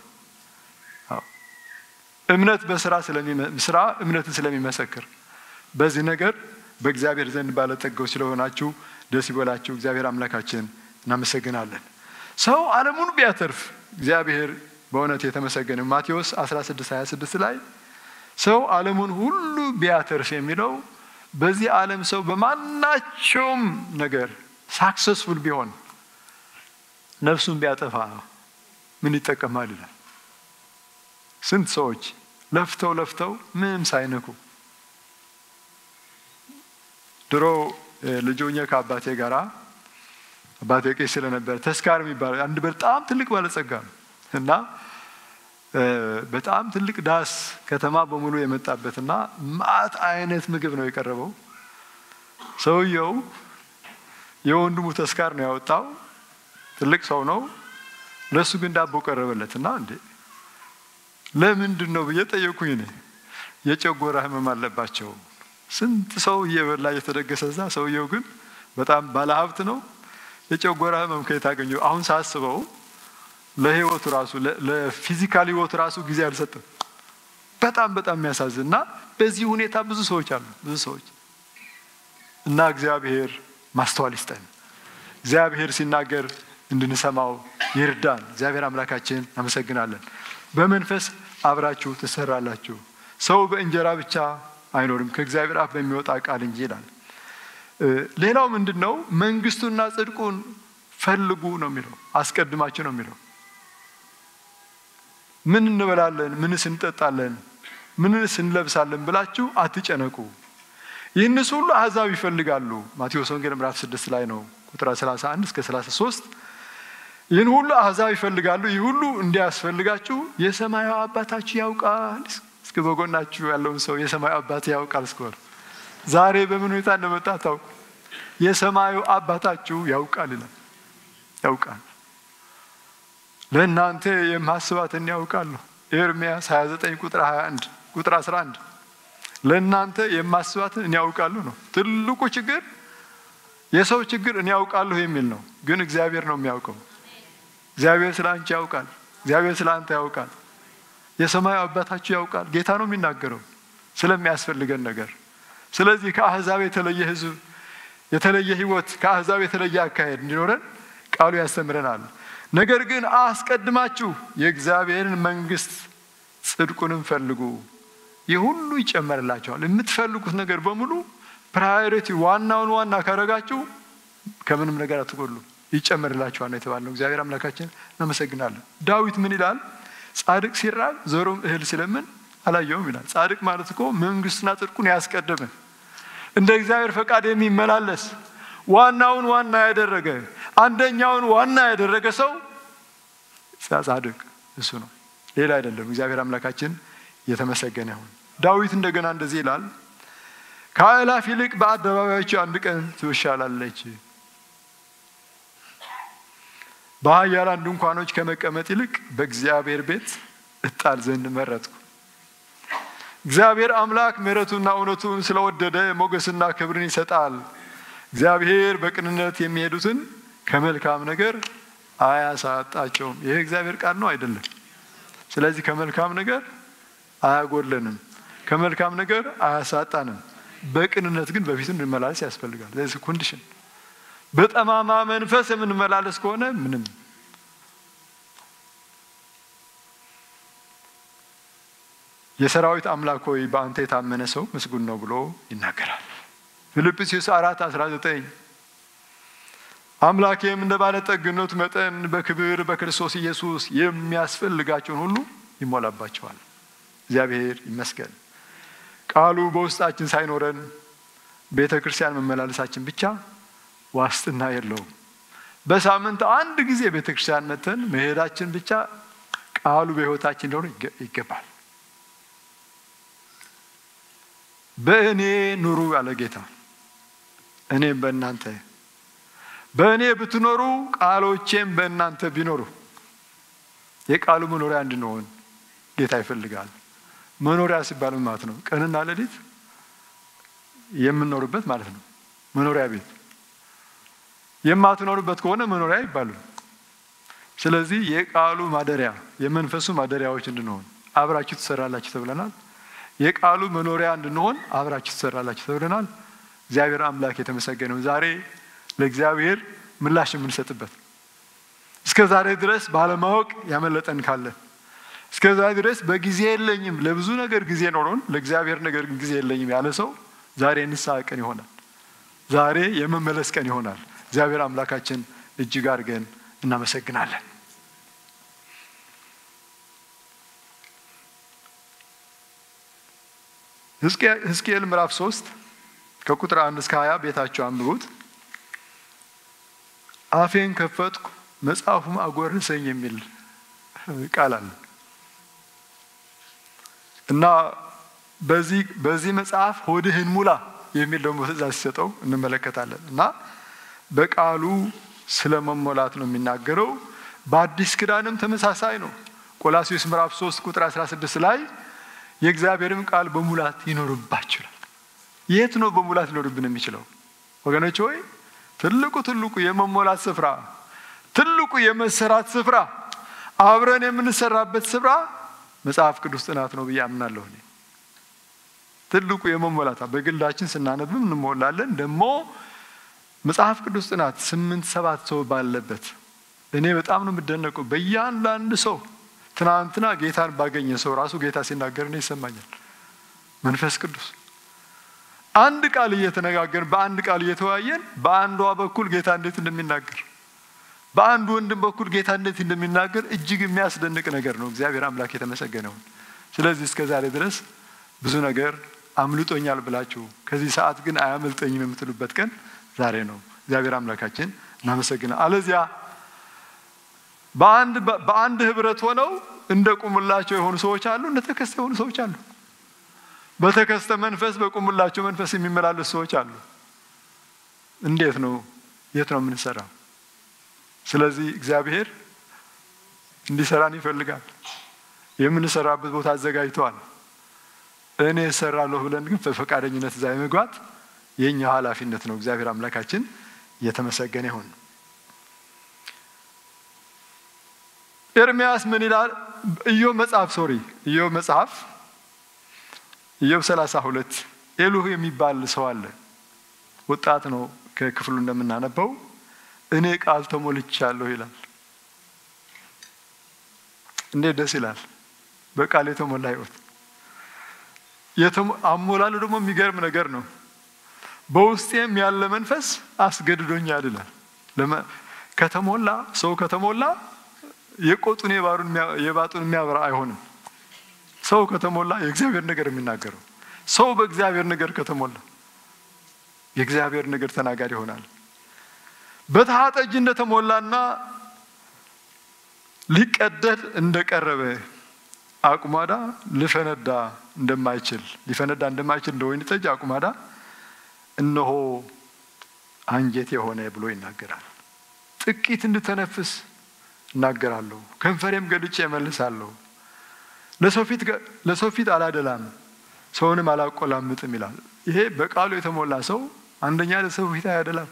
እምነት በስራ ስራ እምነትን ስለሚመሰክር በዚህ ነገር በእግዚአብሔር ዘንድ ባለጠጋው ስለሆናችሁ ደስ ይበላችሁ። እግዚአብሔር አምላካችን እናመሰግናለን። ሰው ዓለሙን ቢያተርፍ እግዚአብሔር በእውነት የተመሰገነ። ማቴዎስ 16 26 ላይ ሰው ዓለሙን ሁሉ ቢያተርፍ የሚለው በዚህ ዓለም ሰው በማናቸውም ነገር ሳክሰስፉል ቢሆን ነፍሱን ቢያጠፋ ምን ይጠቀማል ይላል። ስንት ሰዎች ለፍተው ለፍተው ምንም ሳይነኩ ድሮ ልጆኛ ከአባቴ ጋራ አባቴ ቄስ ስለነበረ ተስካር የሚባለው አንድ በጣም ትልቅ ባለጸጋ ነው እና በጣም ትልቅ ዳስ ከተማ በሙሉ የመጣበትና ማት አይነት ምግብ ነው የቀረበው። ሰውየው የወንድሙ ተስካር ነው ያወጣው። ትልቅ ሰው ነው። ለእሱ ግን ዳቦ ቀረበለት እና እንዴ ለምንድን ነው ብዬ ጠየቁኝ። እኔ የጨጎራ ህመም አለባቸው። ስንት ሰው እየበላ እየተደገሰ እዛ፣ ሰውየው ግን በጣም ባለሀብት ነው። የጨጎራ ህመም ከየት አገኘው? አሁን ሳስበው ለህይወቱ ራሱ ለፊዚካል ህይወቱ ራሱ ጊዜ አልሰጥም። በጣም በጣም የሚያሳዝን እና በዚህ ሁኔታ ብዙ ሰዎች አሉ፣ ብዙ ሰዎች እና እግዚአብሔር ማስተዋል ይስጠን። እግዚአብሔር ሲናገር እንድንሰማው ይርዳን። እግዚአብሔር አምላካችን አመሰግናለን። በመንፈስ አብራችሁ ትሰራላችሁ። ሰው በእንጀራ ብቻ አይኖርም ከእግዚአብሔር አፍ በሚወጣ ቃል እንጂ ይላል። ሌላው ምንድን ነው? መንግስቱና ጽድቁን ፈልጉ ነው የሚለው፣ አስቀድማችሁ ነው የሚለው። ምን እንበላለን፣ ምንስ እንጠጣለን፣ ምንስ እንለብሳለን ብላችሁ አትጨነቁ። ይህንስ ሁሉ አሕዛብ ይፈልጋሉ። ማቴዎስ ወንጌል ምዕራፍ 6 ላይ ነው ቁጥር 31 እስከ 33 ይህን ሁሉ አሕዛብ ይፈልጋሉ። ይህ ሁሉ እንዲያስፈልጋችሁ የሰማዩ አባታችሁ ያውቃል። እስከ በጎናችሁ ያለውን ሰው የሰማዩ አባት ያውቃል እስከሆነ ዛሬ በምን ሁኔታ እንደመጣ ታውቁ። የሰማዩ አባታችሁ ያውቃል ይላል። ያውቃል ለእናንተ የማስባትን ያውቃለሁ። ኤርምያስ 29 ቁጥር 21 ቁጥር 11 ለእናንተ የማስባትን እኔ ያውቃለሁ ነው። ትልቁ ችግር የሰው ችግር እኔ ያውቃለሁ የሚል ነው። ግን እግዚአብሔር ነው የሚያውቀው። እግዚአብሔር ስለ አንቺ ያውቃል። እግዚአብሔር ስለ አንተ ያውቃል። የሰማዩ አባታችሁ ያውቃል። ጌታ ነው የሚናገረው ስለሚያስፈልገን ነገር። ስለዚህ ከአሕዛብ የተለየ ሕዝብ የተለየ ሕይወት ከአሕዛብ የተለየ አካሄድ እንዲኖረን ቃሉ ያስተምረናል። ነገር ግን አስቀድማችሁ የእግዚአብሔርን መንግሥት ጽድቁንም ፈልጉ፣ ይህ ሁሉ ይጨመርላቸዋል። የምትፈልጉት ነገር በሙሉ ፕራዮሪቲ ዋናውን ዋና ካረጋችሁ ከምንም ነገር አትጎሉ፣ ይጨመርላችኋል ነው የተባለው። እግዚአብሔር አምላካችን እናመሰግናለን። ዳዊት ምን ይላል? ጻድቅ ሲራብ ዞሮም እህል ሲለምን አላየውም ይላል። ጻድቅ ማለት እኮ መንግስትና ጽድቁን ያስቀደመ እንደ እግዚአብሔር ፈቃድ የሚመላለስ ዋናውን ዋና ያደረገ አንደኛውን ዋና ያደረገ ሰው ጻድቅ እሱ ነው፣ ሌላ አይደለም። እግዚአብሔር አምላካችን የተመሰገነ ይሁን። ዳዊት እንደገና እንደዚህ ይላል ከአእላፍ ይልቅ በአደባባዮቹ አንድ ቀን ትሻላለች። በኃያላን ድንኳኖች ከመቀመጥ ይልቅ በእግዚአብሔር ቤት እጣል ዘንድ መረጥኩ። እግዚአብሔር አምላክ ምሕረቱና እውነቱን ስለወደደ ሞገስና ክብርን ይሰጣል። እግዚአብሔር በቅንነት የሚሄዱትን ከመልካም ነገር አያሳጣቸውም። ይህ እግዚአብሔር ቃል ነው አይደለም? ስለዚህ ከመልካም ነገር አያጎለንም፣ ከመልካም ነገር አያሳጣንም። በቅንነት ግን በፊቱ እንድንመላለስ ያስፈልጋል። ለዚህ ኮንዲሽን በጠማማ መንፈስ የምንመላለስ ከሆነ ምንም የሰራዊት አምላክ ሆይ በአንተ የታመነ ሰው ምስጉን ነው ብሎ ይናገራል። ፊልጵስዩስ አራት አስራ ዘጠኝ አምላኬም እንደ ባለጠግነቱ መጠን በክብር በክርስቶስ ኢየሱስ የሚያስፈልጋቸውን ሁሉ ይሞላባቸዋል። እግዚአብሔር ይመስገን። ቃሉ በውስጣችን ሳይኖረን ቤተ ክርስቲያን መመላለሳችን ብቻ ዋስትና የለውም። በሳምንት አንድ ጊዜ ቤተ ክርስቲያን መተን መሄዳችን ብቻ ቃሉ በሕይወታችን ሊሆን ይገባል። በእኔ ኑሩ ያለ ጌታ እኔም በእናንተ በእኔ ብትኖሩ ቃሎቼም በእናንተ ቢኖሩ የቃሉ መኖሪያ እንድንሆን ጌታ ይፈልጋል። መኖሪያ ሲባል ማለት ነው ቀንና ሌሊት የምንኖርበት ማለት ነው። መኖሪያ ቤት የማትኖርበት ከሆነ መኖሪያ አይባልም። ስለዚህ የቃሉ ማደሪያ የመንፈሱ ማደሪያዎች እንድንሆን አብራችሁ ትሰራላችሁ ተብለናል። የቃሉ መኖሪያ እንድንሆን አብራችሁ ትሰራላችሁ ተብለናል። እግዚአብሔር አምላክ የተመሰገነው ዛሬ ለእግዚአብሔር ምላሽ የምንሰጥበት እስከ ዛሬ ድረስ ባለማወቅ ያመለጠን ካለን እስከ ዛሬ ድረስ በጊዜ የለኝም ለብዙ ነገር ጊዜ ኖሮን ለእግዚአብሔር ነገር ግን ጊዜ የለኝም ያለ ሰው ዛሬ የንስሐ ቀን ይሆናል። ዛሬ የመመለስ ቀን ይሆናል። እግዚአብሔር አምላካችን እጅግ አድርገን እናመሰግናለን። ሕዝቅኤል ምዕራፍ ሶስት ከቁጥር አንድ እስከ ሀያ ቤታቸው አንብቡት። አፌን ከፈትኩ መጽሐፉም አጎረሰኝ የሚል ቃል አለ እና በዚህ በዚህ መጽሐፍ ሆድህን ሙላ የሚል ደግሞ ትእዛዝ ሲሰጠው እንመለከታለን እና በቃሉ ስለ መሞላት ነው የሚናገረው። በአዲስ ኪዳንም ተመሳሳይ ነው። ቆላሲዮስ ምዕራፍ 3 ቁጥር 16 ላይ የእግዚአብሔርም ቃል በሙላት ይኖርባችኋል። የት ነው በሙላት ሊኖርብን የሚችለው ወገኖች ሆይ? ትልቁ ትልቁ የመሞላት ስፍራ ትልቁ የመሰራት ስፍራ አብረን የምንሰራበት ስፍራ መጽሐፍ ቅዱስ ጥናት ነው ብዬ አምናለሁ። እኔ ትልቁ የመሞላት በግላችን ስናነብም እንሞላለን። ደግሞ መጽሐፍ ቅዱስ ጥናት ስምንት ሰባት ሰው ባለበት እኔ በጣም ነው የምደነቀው። በእያንዳንድ ሰው ትናንትና ጌታን ባገኘ ሰው ራሱ ጌታ ሲናገር እኔ ይሰማኛል። መንፈስ ቅዱስ አንድ ቃል እየተነጋገርን በአንድ ቃል እየተወያየን በአንዷ በኩል ጌታ እንዴት እንደሚናገር በአንድ ወንድም በኩል ጌታ እንዴት እንደሚናገር እጅግ የሚያስደንቅ ነገር ነው። እግዚአብሔር አምላክ የተመሰገነውን። ስለዚህ እስከ ዛሬ ድረስ ብዙ ነገር አምልጦኛል ብላችሁ ከዚህ ሰዓት ግን አያመልጠኝም የምትሉበት ቀን ዛሬ ነው። እግዚአብሔር አምላካችን እናመሰግና። አለዚያ በአንድ በአንድ ህብረት ሆነው እንደ ቁምላቸው የሆኑ ሰዎች አሉ፣ እንደ ተከስተ የሆኑ ሰዎች አሉ። በተከስተ መንፈስ በቁምላቸው መንፈስ የሚመላለሱ ሰዎች አሉ። እንዴት ነው? የት ነው የምንሰራው? ስለዚህ እግዚአብሔር እንዲሰራን ይፈልጋል። የምንሰራበት ቦታ አዘጋጅተዋል። እኔ እሰራለሁ ብለን ግን በፈቃደኝነት እዛ የመግባት የእኛ ኃላፊነት ነው። እግዚአብሔር አምላካችን የተመሰገነ ይሁን። ኤርሚያስ ምን ይላል? ኢዮብ መጽሐፍ ሶሪ ኢዮብ መጽሐፍ ኢዮብ ሰላሳ ሁለት ኤሉህ የሚባል ሰው አለ። ወጣት ነው። ከክፍሉ እንደምናነበው እኔ ቃል ተሞልቻለሁ ይላል። እንዴት ደስ ይላል! በቃል የተሞላ ህይወት። አሞላሉ ደግሞ የሚገርም ነገር ነው። በውስጤም ያለ መንፈስ አስገድዶኛል ይላል። ከተሞላ ሰው ከተሞላ የቆጡን የባጡን የሚያበራ አይሆንም። ሰው ከተሞላ የእግዚአብሔር ነገር የሚናገረው ሰው በእግዚአብሔር ነገር ከተሞላ የእግዚአብሔር ነገር ተናጋሪ ይሆናል። በተሃ ጠጅ እንደተሞላና ሊቀደድ እንደቀረበ አቁማዳ ልፈነዳ እንደማይችል ሊፈነዳ እንደማይችል እንደ ወይን ጠጅ አቁማዳ እነሆ አንጀት የሆነ ብሎ ይናገራል። ጥቂት እንድተነፍስ እናገራለሁ፣ ከንፈሬም ገልጬ እመልሳለሁ። ለሰው ፊት አላደላም፣ ሰውንም አላቆላምጥም ይላል። ይሄ በቃሉ የተሞላ ሰው አንደኛ ለሰው ፊት አያደላም።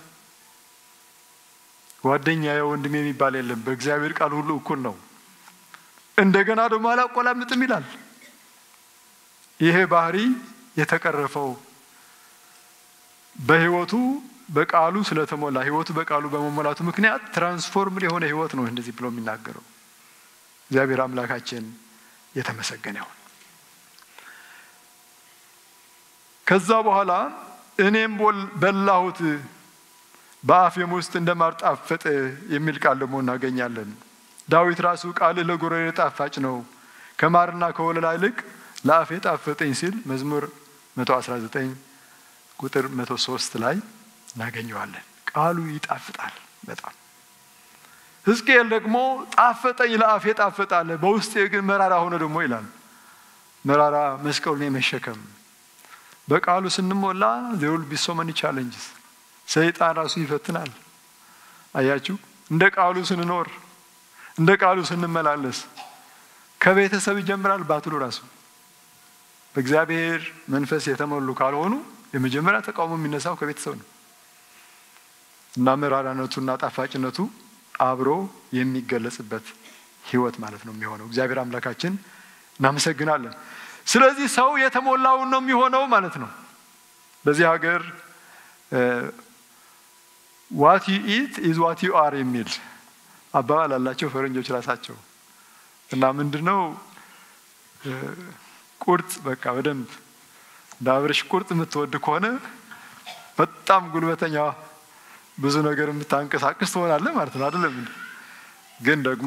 ጓደኛ ወንድም የሚባል የለም። በእግዚአብሔር ቃል ሁሉ እኩል ነው። እንደገና ደግሞ አላቆላምጥም ይላል። ይሄ ባህሪ የተቀረፈው በህይወቱ በቃሉ ስለተሞላ ህይወቱ በቃሉ በመሞላቱ ምክንያት ትራንስፎርም የሆነ ህይወት ነው እንደዚህ ብሎ የሚናገረው። እግዚአብሔር አምላካችን የተመሰገነ ይሁን። ከዛ በኋላ እኔም በላሁት በአፌም ውስጥ እንደማር ጣፈጠ የሚል ቃል ደግሞ እናገኛለን። ዳዊት ራሱ ቃልህ ለጉሮሮዬ ጣፋጭ ነው ከማርና ከወለላ ይልቅ ለአፌ ጣፈጠኝ ሲል መዝሙር 119 ቁጥር 103 ላይ እናገኘዋለን። ቃሉ ይጣፍጣል በጣም። ሕዝቅኤል ደግሞ ጣፈጠኝ ለአፌ ጣፈጣለ በውስጤ ግን መራራ ሆነ ደግሞ ይላል። መራራ መስቀሉን የመሸከም በቃሉ ስንሞላ there will be so many challenges ሰይጣን ራሱ ይፈትናል። አያችሁ፣ እንደ ቃሉ ስንኖር እንደ ቃሉ ስንመላለስ ከቤተሰብ ይጀምራል ባትሉ ራሱ በእግዚአብሔር መንፈስ የተሞሉ ካልሆኑ የመጀመሪያ ተቃውሞ የሚነሳው ከቤተሰብ ነው እና መራራነቱና ጣፋጭነቱ አብሮ የሚገለጽበት ህይወት ማለት ነው የሚሆነው። እግዚአብሔር አምላካችን እናመሰግናለን። ስለዚህ ሰው የተሞላውን ነው የሚሆነው ማለት ነው። በዚህ ሀገር ዋት ዩ ኢት ኢዝ ዋት ዩ አር የሚል አባባል አላቸው ፈረንጆች ራሳቸው እና ምንድነው ቁርጥ በቃ በደንብ እንደ አብረሽ ቁርጥ የምትወድ ከሆነ በጣም ጉልበተኛ ብዙ ነገር የምታንቀሳቅስ ትሆናለህ ማለት ነው አይደለም ግን ደግሞ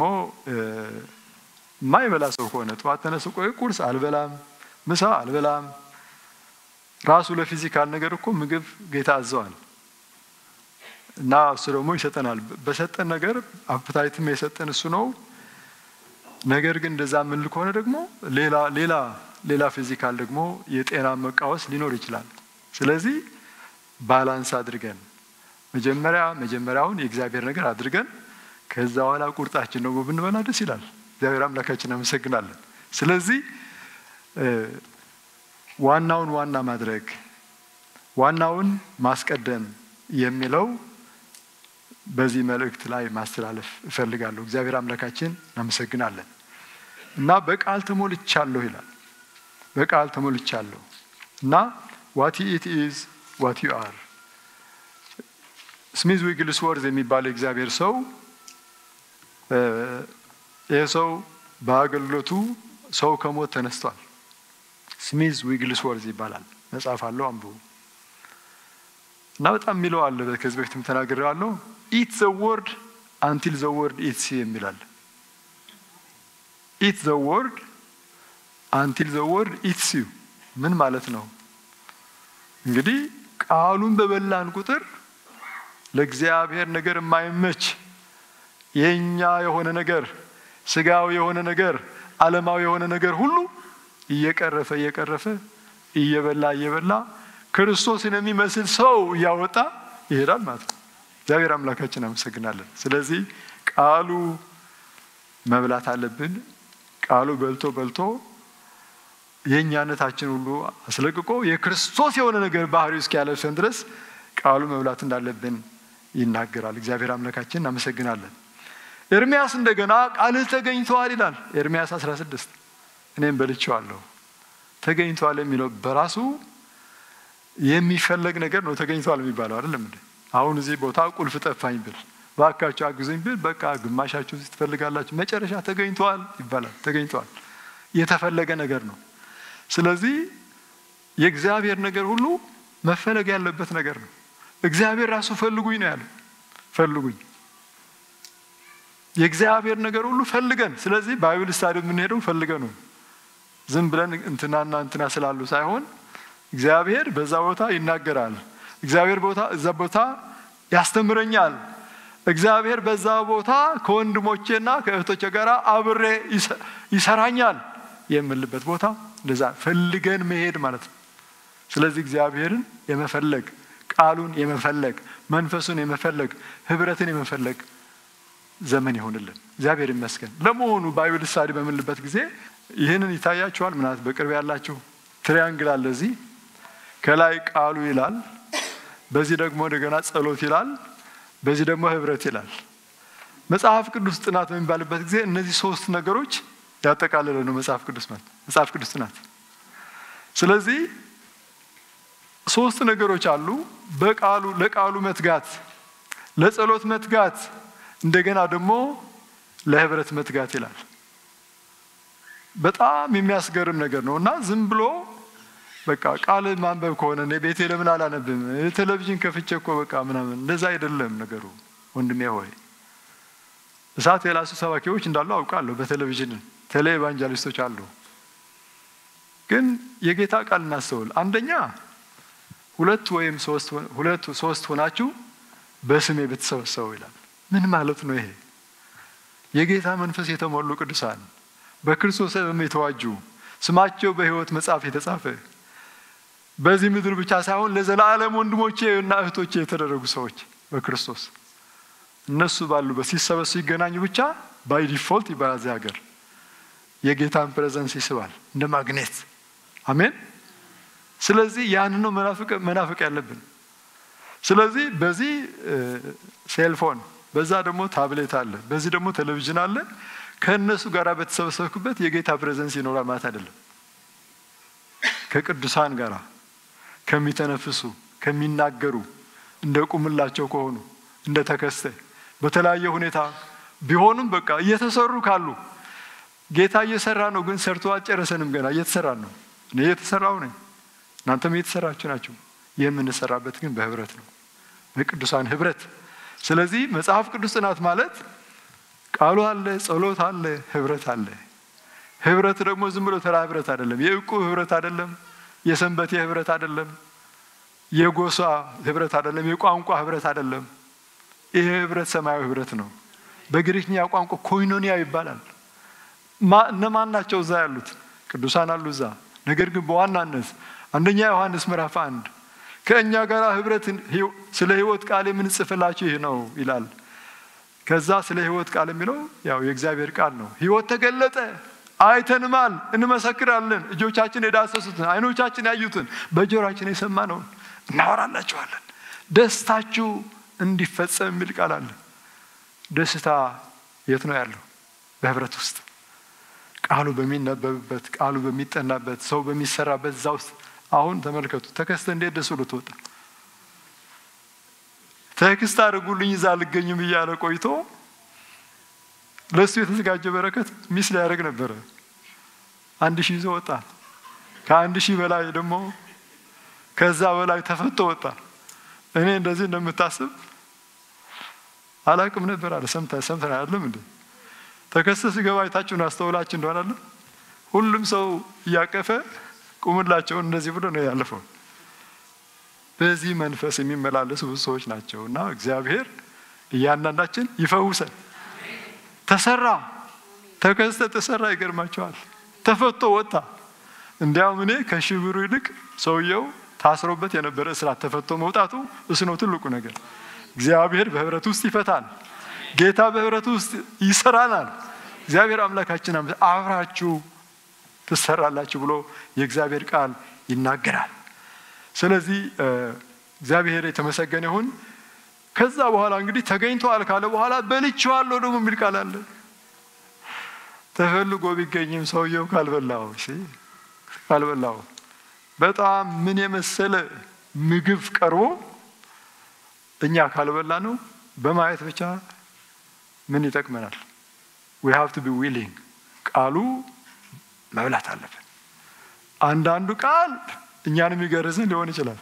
የማይበላ ሰው ከሆነ ጠዋት ተነስቶ ቆይ ቁርስ አልበላም ምሳ አልበላም ራሱ ለፊዚካል ነገር እኮ ምግብ ጌታ አዘዋል እና እሱ ደግሞ ይሰጠናል በሰጠን ነገር አፕታይትም የሰጠን እሱ ነው ነገር ግን እንደዛ የምንል ከሆነ ደግሞ ሌላ ሌላ ሌላ ፊዚካል ደግሞ የጤና መቃወስ ሊኖር ይችላል ስለዚህ ባላንስ አድርገን መጀመሪያ መጀመሪያውን የእግዚአብሔር ነገር አድርገን ከዛ በኋላ ቁርጣችን ደግሞ ብንበላ ደስ ይላል እግዚአብሔር አምላካችን አመሰግናለን ስለዚህ ዋናውን ዋና ማድረግ ዋናውን ማስቀደም የሚለው በዚህ መልእክት ላይ ማስተላለፍ እፈልጋለሁ እግዚአብሔር አምላካችን እናመሰግናለን እና በቃል ተሞልቻለሁ ይላል በቃል ተሞልቻለሁ እና ዋት ኢት ኢዝ ዋት ዩ አር ስሚዝ ዊግልስወርዝ የሚባል የእግዚአብሔር ሰው ይህ ሰው በአገልግሎቱ ሰው ከሞት ተነስቷል ስሚዝ ዊግልስወርዝ ይባላል መጽሐፍ አለው አንብቡ እና በጣም የሚለው አለ ከዚህ በፊትም ተናግሬዋለሁ ኢት ዘ ወርድ አንቲል ዘ ወርድ ኢትስ የሚላል ኢት ዘ ወርድ አንቲል ዘ ወርድ ኢትስ ዩ ምን ማለት ነው? እንግዲህ ቃሉን በበላን ቁጥር ለእግዚአብሔር ነገር የማይመች የእኛ የሆነ ነገር ስጋዊ የሆነ ነገር ዓለማዊ የሆነ ነገር ሁሉ እየቀረፈ እየቀረፈ እየበላ እየበላ ክርስቶስን የሚመስል ሰው እያወጣ ይሄዳል ማለት ነው። እግዚአብሔር አምላካችን አመሰግናለን። ስለዚህ ቃሉ መብላት አለብን። ቃሉ በልቶ በልቶ የእኛነታችን ሁሉ አስለቅቆ የክርስቶስ የሆነ ነገር ባህሪው እስኪያለብሰን ድረስ ቃሉ መብላት እንዳለብን ይናገራል። እግዚአብሔር አምላካችን እናመሰግናለን። ኤርሚያስ እንደገና ቃልህ ተገኝተዋል ይላል። ኤርሚያስ 16 እኔም በልቼዋለሁ። ተገኝተዋል የሚለው በራሱ የሚፈለግ ነገር ነው። ተገኝተዋል የሚባለው አይደለም እንዴ? አሁን እዚህ ቦታ ቁልፍ ጠፋኝ ብል ባካችሁ አግዙኝ ብል በቃ ግማሻችሁ ትፈልጋላችሁ፣ መጨረሻ ተገኝተዋል ይባላል። ተገኝተዋል የተፈለገ ነገር ነው። ስለዚህ የእግዚአብሔር ነገር ሁሉ መፈለግ ያለበት ነገር ነው። እግዚአብሔር ራሱ ፈልጉኝ ነው ያለው። ፈልጉኝ የእግዚአብሔር ነገር ሁሉ ፈልገን። ስለዚህ ባይብል ስታዲ የምንሄደው ፈልገን ነው። ዝም ብለን እንትናና እንትና ስላሉ ሳይሆን እግዚአብሔር በዛ ቦታ ይናገራል። እግዚአብሔር ቦታ እዛ ቦታ ያስተምረኛል። እግዚአብሔር በዛ ቦታ ከወንድሞቼና ከእህቶቼ ጋር አብሬ ይሰራኛል የምልበት ቦታ እንደዛ ፈልገን መሄድ ማለት ነው። ስለዚህ እግዚአብሔርን የመፈለግ ቃሉን የመፈለግ መንፈሱን የመፈለግ ህብረትን የመፈለግ ዘመን ይሆንልን። እግዚአብሔር ይመስገን። ለመሆኑ ባይብል ስታዲ በምንልበት ጊዜ ይህንን ይታያችኋል። ምናት በቅርብ ያላችሁ ትሪያንግል አለ። እዚህ ከላይ ቃሉ ይላል፣ በዚህ ደግሞ እንደገና ጸሎት ይላል፣ በዚህ ደግሞ ህብረት ይላል። መጽሐፍ ቅዱስ ጥናት በሚባልበት ጊዜ እነዚህ ሶስት ነገሮች ያጠቃለለ ነው መጽሐፍ ቅዱስ ማለት መጽሐፍ ቅዱስ ጥናት። ስለዚህ ሶስት ነገሮች አሉ። በቃሉ ለቃሉ መትጋት፣ ለጸሎት መትጋት እንደገና ደግሞ ለህብረት መትጋት ይላል። በጣም የሚያስገርም ነገር ነው እና ዝም ብሎ በቃ ቃል ማንበብ ከሆነ እኔ ቤቴ ለምን አላነብም? ቴሌቪዥን ከፍቼ እኮ በቃ ምናምን እንደዛ አይደለም ነገሩ ወንድሜ ሆይ። እሳት የላሱ ሰባኪዎች እንዳሉ አውቃለሁ። በቴሌቪዥን ቴሌ ኤቫንጀሊስቶች አሉ። ግን የጌታ ቃል እናስተውል። አንደኛ ሁለት ወይም ሁለት ሶስት ሆናችሁ በስሜ ብትሰበሰቡ ይላል። ምን ማለት ነው ይሄ? የጌታ መንፈስ የተሞሉ ቅዱሳን በክርስቶስ ደም የተዋጁ ስማቸው በሕይወት መጽሐፍ የተጻፈ በዚህ ምድር ብቻ ሳይሆን ለዘላለም ወንድሞቼ እና እህቶቼ የተደረጉ ሰዎች በክርስቶስ እነሱ ባሉበት ሲሰበሱ ይገናኙ ብቻ ባይ ዲፎልት ይባላል። እዚህ ሀገር የጌታን ፕሬዘንስ ይስባል እንደ ማግኔት። አሜን። ስለዚህ ያን ነው መናፍቅ ያለብን። ስለዚህ በዚህ ሴልፎን በዛ ደግሞ ታብሌት አለ፣ በዚህ ደግሞ ቴሌቪዥን አለ። ከእነሱ ጋር በተሰበሰብኩበት የጌታ ፕሬዘንስ ይኖራል ማለት አይደለም። ከቅዱሳን ጋር ከሚተነፍሱ ከሚናገሩ እንደ ቁምላቸው ከሆኑ እንደ ተከስተ በተለያየ ሁኔታ ቢሆኑም በቃ እየተሰሩ ካሉ ጌታ እየሰራ ነው። ግን ሰርቶ አልጨረሰንም። ገና እየተሰራ ነው። እኔ እየተሰራው ነኝ፣ እናንተም እየተሰራችሁ ናቸው። የምንሰራበት ግን በህብረት ነው፣ በቅዱሳን ህብረት። ስለዚህ መጽሐፍ ቅዱስ ጥናት ማለት ቃሉ አለ፣ ጸሎት አለ፣ ህብረት አለ። ህብረት ደግሞ ዝም ብሎ ተራ ህብረት አይደለም። የእቁብ ህብረት አይደለም። የሰንበቴ ህብረት አይደለም። የጎሳ ህብረት አይደለም። የቋንቋ ህብረት አይደለም። ይሄ ህብረት ሰማያዊ ህብረት ነው። በግሪክኛ ቋንቋ ኮይኖኒያ ይባላል። እነማን ናቸው እዛ ያሉት? ቅዱሳን አሉ እዛ። ነገር ግን በዋናነት አንደኛ ዮሐንስ ምዕራፍ አንድ ከእኛ ጋር ህብረት ስለ ህይወት ቃል የምንጽፍላችሁ ይህ ነው ይላል። ከዛ ስለ ህይወት ቃል የሚለው ያው የእግዚአብሔር ቃል ነው። ህይወት ተገለጠ፣ አይተንማል፣ እንመሰክራለን። እጆቻችን የዳሰሱትን አይኖቻችን ያዩትን በጆሮአችን የሰማነውን እናወራላችኋለን። ደስታችሁ እንዲፈጸም የሚል ቃል አለ። ደስታ የት ነው ያለው? በህብረት ውስጥ ቃሉ በሚነበብበት ቃሉ በሚጠናበት ሰው በሚሰራበት እዛ ውስጥ አሁን ተመልከቱ። ተከስተ እንዴት ደስ ብሎ ትወጣ ቴክስት አድርጉልኝ እዛ አልገኝም እያለ ቆይቶ ለእሱ የተዘጋጀ በረከት ሚስ ሊያደርግ ነበረ። አንድ ሺህ ይዞ ወጣ። ከአንድ ሺህ በላይ ደግሞ ከዛ በላይ ተፈቶ ወጣ። እኔ እንደዚህ እንደምታስብ አላቅም ነበር አለ። ሰምተን አይደለም እንዴ? ተከስተ ሲገባ አይታችሁን አስተውላችሁ እንደሆነ አለ ሁሉም ሰው እያቀፈ ቁምላቸውን እንደዚህ ብሎ ነው ያለፈው። በዚህ መንፈስ የሚመላለሱ ብዙ ሰዎች ናቸው እና እግዚአብሔር እያንዳንዳችን ይፈውሰን። ተሰራ ተከስተ ተሰራ። ይገርማቸዋል። ተፈቶ ወጣ። እንዲያውም እኔ ከሽብሩ ይልቅ ሰውየው ታስሮበት የነበረ እስራት ተፈቶ መውጣቱ እሱ ነው ትልቁ ነገር። እግዚአብሔር በህብረት ውስጥ ይፈታል። ጌታ በህብረት ውስጥ ይሰራናል። እግዚአብሔር አምላካችን አብራችሁ ትሰራላችሁ ብሎ የእግዚአብሔር ቃል ይናገራል። ስለዚህ እግዚአብሔር የተመሰገነ ይሁን። ከዛ በኋላ እንግዲህ ተገኝተዋል ካለ በኋላ በልቼዋለሁ ደግሞ የሚል ቃል አለ። ተፈልጎ ቢገኝም ሰውየው ካልበላው ካልበላው በጣም ምን የመሰለ ምግብ ቀርቦ እኛ ካልበላ ነው በማየት ብቻ ምን ይጠቅመናል? ዊ ሃቭ ቱ ቢ ዊሊንግ ቃሉ መብላት አለብን። አንዳንዱ ቃል እኛን የሚገርዝን ሊሆን ይችላል።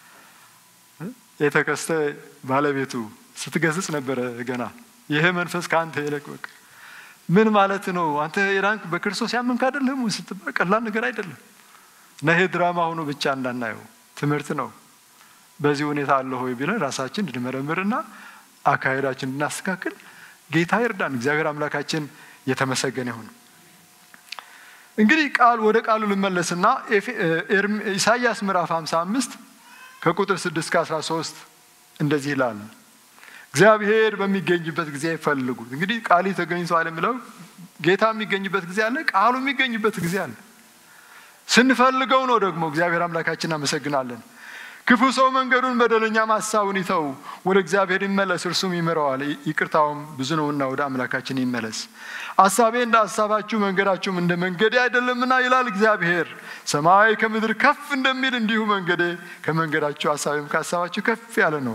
የተከስተ ባለቤቱ ስትገስጽ ነበረ ገና ይሄ መንፈስ ከአንተ ይለቅ። በቃ ምን ማለት ነው? አንተ የዳንክ በክርስቶስ ያመንክ አይደለም ስትባል ቀላል ነገር አይደለም። እና ይሄ ድራማ ሆኖ ብቻ እንዳናየው ትምህርት ነው። በዚህ ሁኔታ አለ ሆይ ቢለን ራሳችን እንድንመረምርና አካሄዳችን እንድናስተካክል ጌታ ይርዳን። እግዚአብሔር አምላካችን የተመሰገነ ይሁን። እንግዲህ ቃል ወደ ቃሉ ልመለስና ኢሳይያስ ምዕራፍ 55 ከቁጥር 6 እስከ 13 እንደዚህ ይላል። እግዚአብሔር በሚገኝበት ጊዜ ፈልጉት። እንግዲህ ቃል ተገኝቷል የሚለው ጌታ የሚገኝበት ጊዜ አለ፣ ቃሉ የሚገኝበት ጊዜ አለ። ስንፈልገው ነው ደግሞ እግዚአብሔር አምላካችን እናመሰግናለን። ክፉ ሰው መንገዱን በደለኛም ሐሳቡን ይተው፣ ወደ እግዚአብሔር ይመለስ፣ እርሱም ይምረዋል፣ ይቅርታውም ብዙ ነውና ወደ አምላካችን ይመለስ። ሐሳቤ እንደ ሐሳባችሁ መንገዳችሁም እንደ መንገዴ አይደለምና ይላል እግዚአብሔር። ሰማይ ከምድር ከፍ እንደሚል እንዲሁ መንገዴ ከመንገዳችሁ ሐሳቤም ከሐሳባችሁ ከፍ ያለ ነው።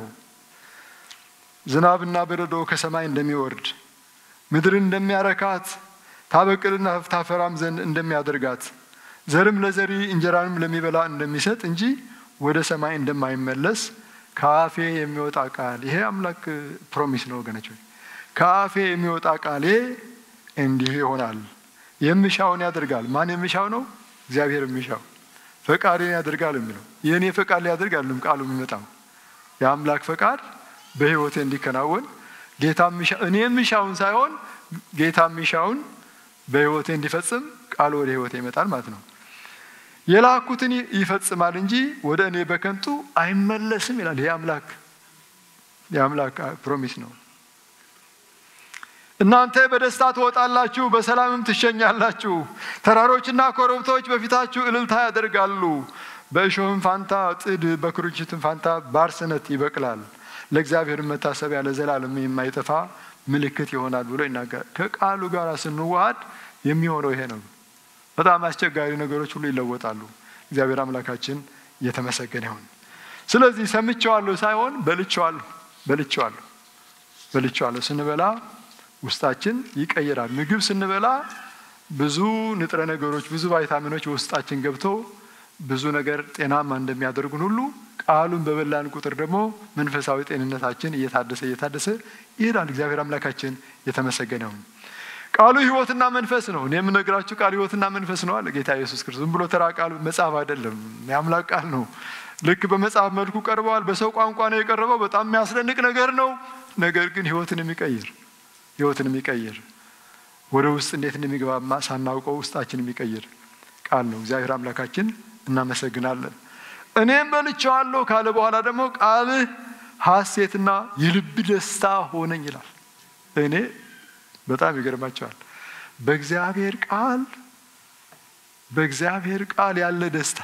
ዝናብና በረዶ ከሰማይ እንደሚወርድ ምድርን እንደሚያረካት ታበቅልና ታፈራም ዘንድ እንደሚያደርጋት ዘርም ለዘሪ እንጀራንም ለሚበላ እንደሚሰጥ እንጂ ወደ ሰማይ እንደማይመለስ ከአፌ የሚወጣ ቃል ይሄ አምላክ ፕሮሚስ ነው ወገኖች። ከአፌ የሚወጣ ቃሌ እንዲህ ይሆናል። የሚሻውን ያደርጋል። ማን የሚሻው ነው? እግዚአብሔር የሚሻው ፈቃዴን ያደርጋል የሚለው የእኔ ፈቃድ ሊያደርግ አይደለም ቃሉ የሚመጣው የአምላክ ፈቃድ በሕይወቴ እንዲከናወን ጌታ እኔ የሚሻውን ሳይሆን ጌታ የሚሻውን በሕይወቴ እንዲፈጽም ቃሉ ወደ ሕይወቴ ይመጣል ማለት ነው። የላኩትን ይፈጽማል እንጂ ወደ እኔ በከንቱ አይመለስም ይላል። ይህ አምላክ የአምላክ ፕሮሚስ ነው። እናንተ በደስታ ትወጣላችሁ፣ በሰላምም ትሸኛላችሁ። ተራሮችና ኮረብቶች በፊታችሁ እልልታ ያደርጋሉ። በእሾህም ፋንታ ጥድ፣ በኩርንችትም ፋንታ ባርሰነት ይበቅላል። ለእግዚአብሔር መታሰቢያ ለዘላለም የማይጠፋ ምልክት ይሆናል ብሎ ይናገራል። ከቃሉ ጋር ስንዋሃድ የሚሆነው ይሄ ነው። በጣም አስቸጋሪ ነገሮች ሁሉ ይለወጣሉ። እግዚአብሔር አምላካችን እየተመሰገነ ይሁን። ስለዚህ ሰምቼዋለሁ ሳይሆን በልቼዋለሁ፣ በልቼዋለሁ፣ በልቼዋለሁ። ስንበላ ውስጣችን ይቀይራል። ምግብ ስንበላ ብዙ ንጥረ ነገሮች፣ ብዙ ቫይታሚኖች ውስጣችን ገብቶ ብዙ ነገር ጤናማ እንደሚያደርጉን ሁሉ ቃሉን በበላን ቁጥር ደግሞ መንፈሳዊ ጤንነታችን እየታደሰ እየታደሰ ይሄዳል። እግዚአብሔር አምላካችን የተመሰገነ ይሁን። ቃሉ ሕይወትና መንፈስ ነው። እኔ የምነግራችሁ ቃል ሕይወትና መንፈስ ነው አለ ጌታ ኢየሱስ ክርስቶስ። ዝም ብሎ ተራ ቃል መጽሐፍ አይደለም፣ የአምላክ ቃል ነው። ልክ በመጽሐፍ መልኩ ቀርበዋል። በሰው ቋንቋ ነው የቀረበው። በጣም የሚያስደንቅ ነገር ነው። ነገር ግን ሕይወትን የሚቀይር ሕይወትን የሚቀይር ወደ ውስጥ እንዴት እንደሚገባማ ሳናውቀው ውስጣችን የሚቀይር ቃል ነው። እግዚአብሔር አምላካችን እናመሰግናለን። እኔም በልቼዋለሁ ካለ በኋላ ደግሞ ቃልህ ሐሴትና የልብ ደስታ ሆነኝ ይላል። እኔ በጣም ይገርማቸዋል። በእግዚአብሔር ቃል በእግዚአብሔር ቃል ያለ ደስታ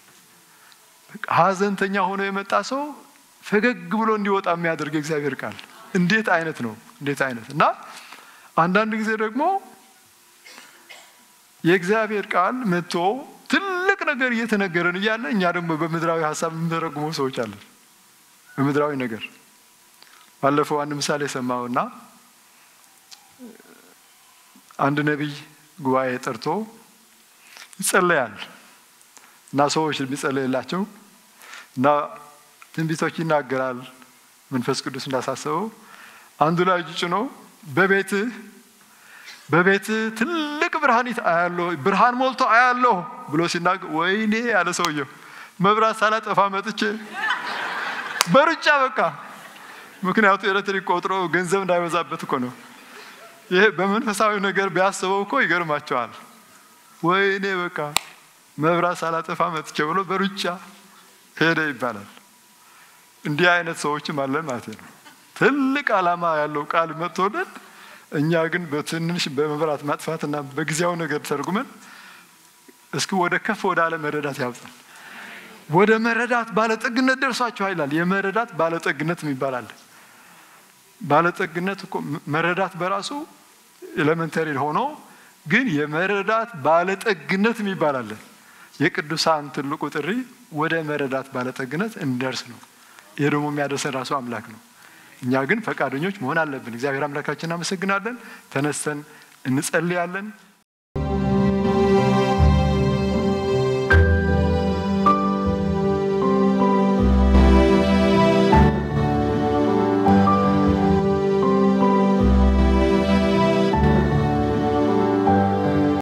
ሐዘንተኛ ሆኖ የመጣ ሰው ፈገግ ብሎ እንዲወጣ የሚያደርግ የእግዚአብሔር ቃል እንዴት አይነት ነው! እንዴት አይነት እና አንዳንድ ጊዜ ደግሞ የእግዚአብሔር ቃል መጥቶ ትልቅ ነገር እየተነገረን እያለ እኛ ደግሞ በምድራዊ ሀሳብ የምንተረጉመው ሰዎች አለን። በምድራዊ ነገር ባለፈው አንድ ምሳሌ ሰማሁና አንድ ነቢይ ጉባኤ ጠርቶ ይጸለያል እና ሰዎች የሚጸለይላቸው እና ትንቢቶች ይናገራል። መንፈስ ቅዱስ እንዳሳሰበው አንዱ ላይ እጅ ጭኖ በቤትህ በቤትህ ትልቅ ብርሃን አያለሁ ብርሃን ሞልቶ አያለሁ ብሎ ሲናገር ወይኔ ያለ ሰውየው መብራት ሳላጠፋ መጥቼ በሩጫ በቃ ምክንያቱ ኤሌክትሪክ ቆጥሮ ገንዘብ እንዳይበዛበት እኮ ነው። ይሄ በመንፈሳዊ ነገር ቢያስበው እኮ ይገርማቸዋል። ወይኔ በቃ መብራት ሳላጠፋ መጥቼ ብሎ በሩጫ ሄደ ይባላል። እንዲህ አይነት ሰዎችም አለን ማለት ነው። ትልቅ ዓላማ ያለው ቃል መጥቶልን እኛ ግን በትንሽ በመብራት ማጥፋትና በጊዜያዊ ነገር ተርጉመን እስኪ ወደ ከፍ ወደ አለ መረዳት ያብጣል። ወደ መረዳት ባለጠግነት ደርሷችኋል ይላል። የመረዳት ባለጠግነት የሚባል አለ። ባለጠግነት እኮ መረዳት በራሱ ኤሌመንተሪ ሆኖ ግን የመረዳት ባለጠግነት የሚባል አለ። የቅዱሳን ትልቁ ጥሪ ወደ መረዳት ባለጠግነት እንደርስ ነው። ይህ ደግሞ የሚያደርሰን ራሱ አምላክ ነው። እኛ ግን ፈቃደኞች መሆን አለብን። እግዚአብሔር አምላካችን እናመሰግናለን። ተነስተን እንጸልያለን።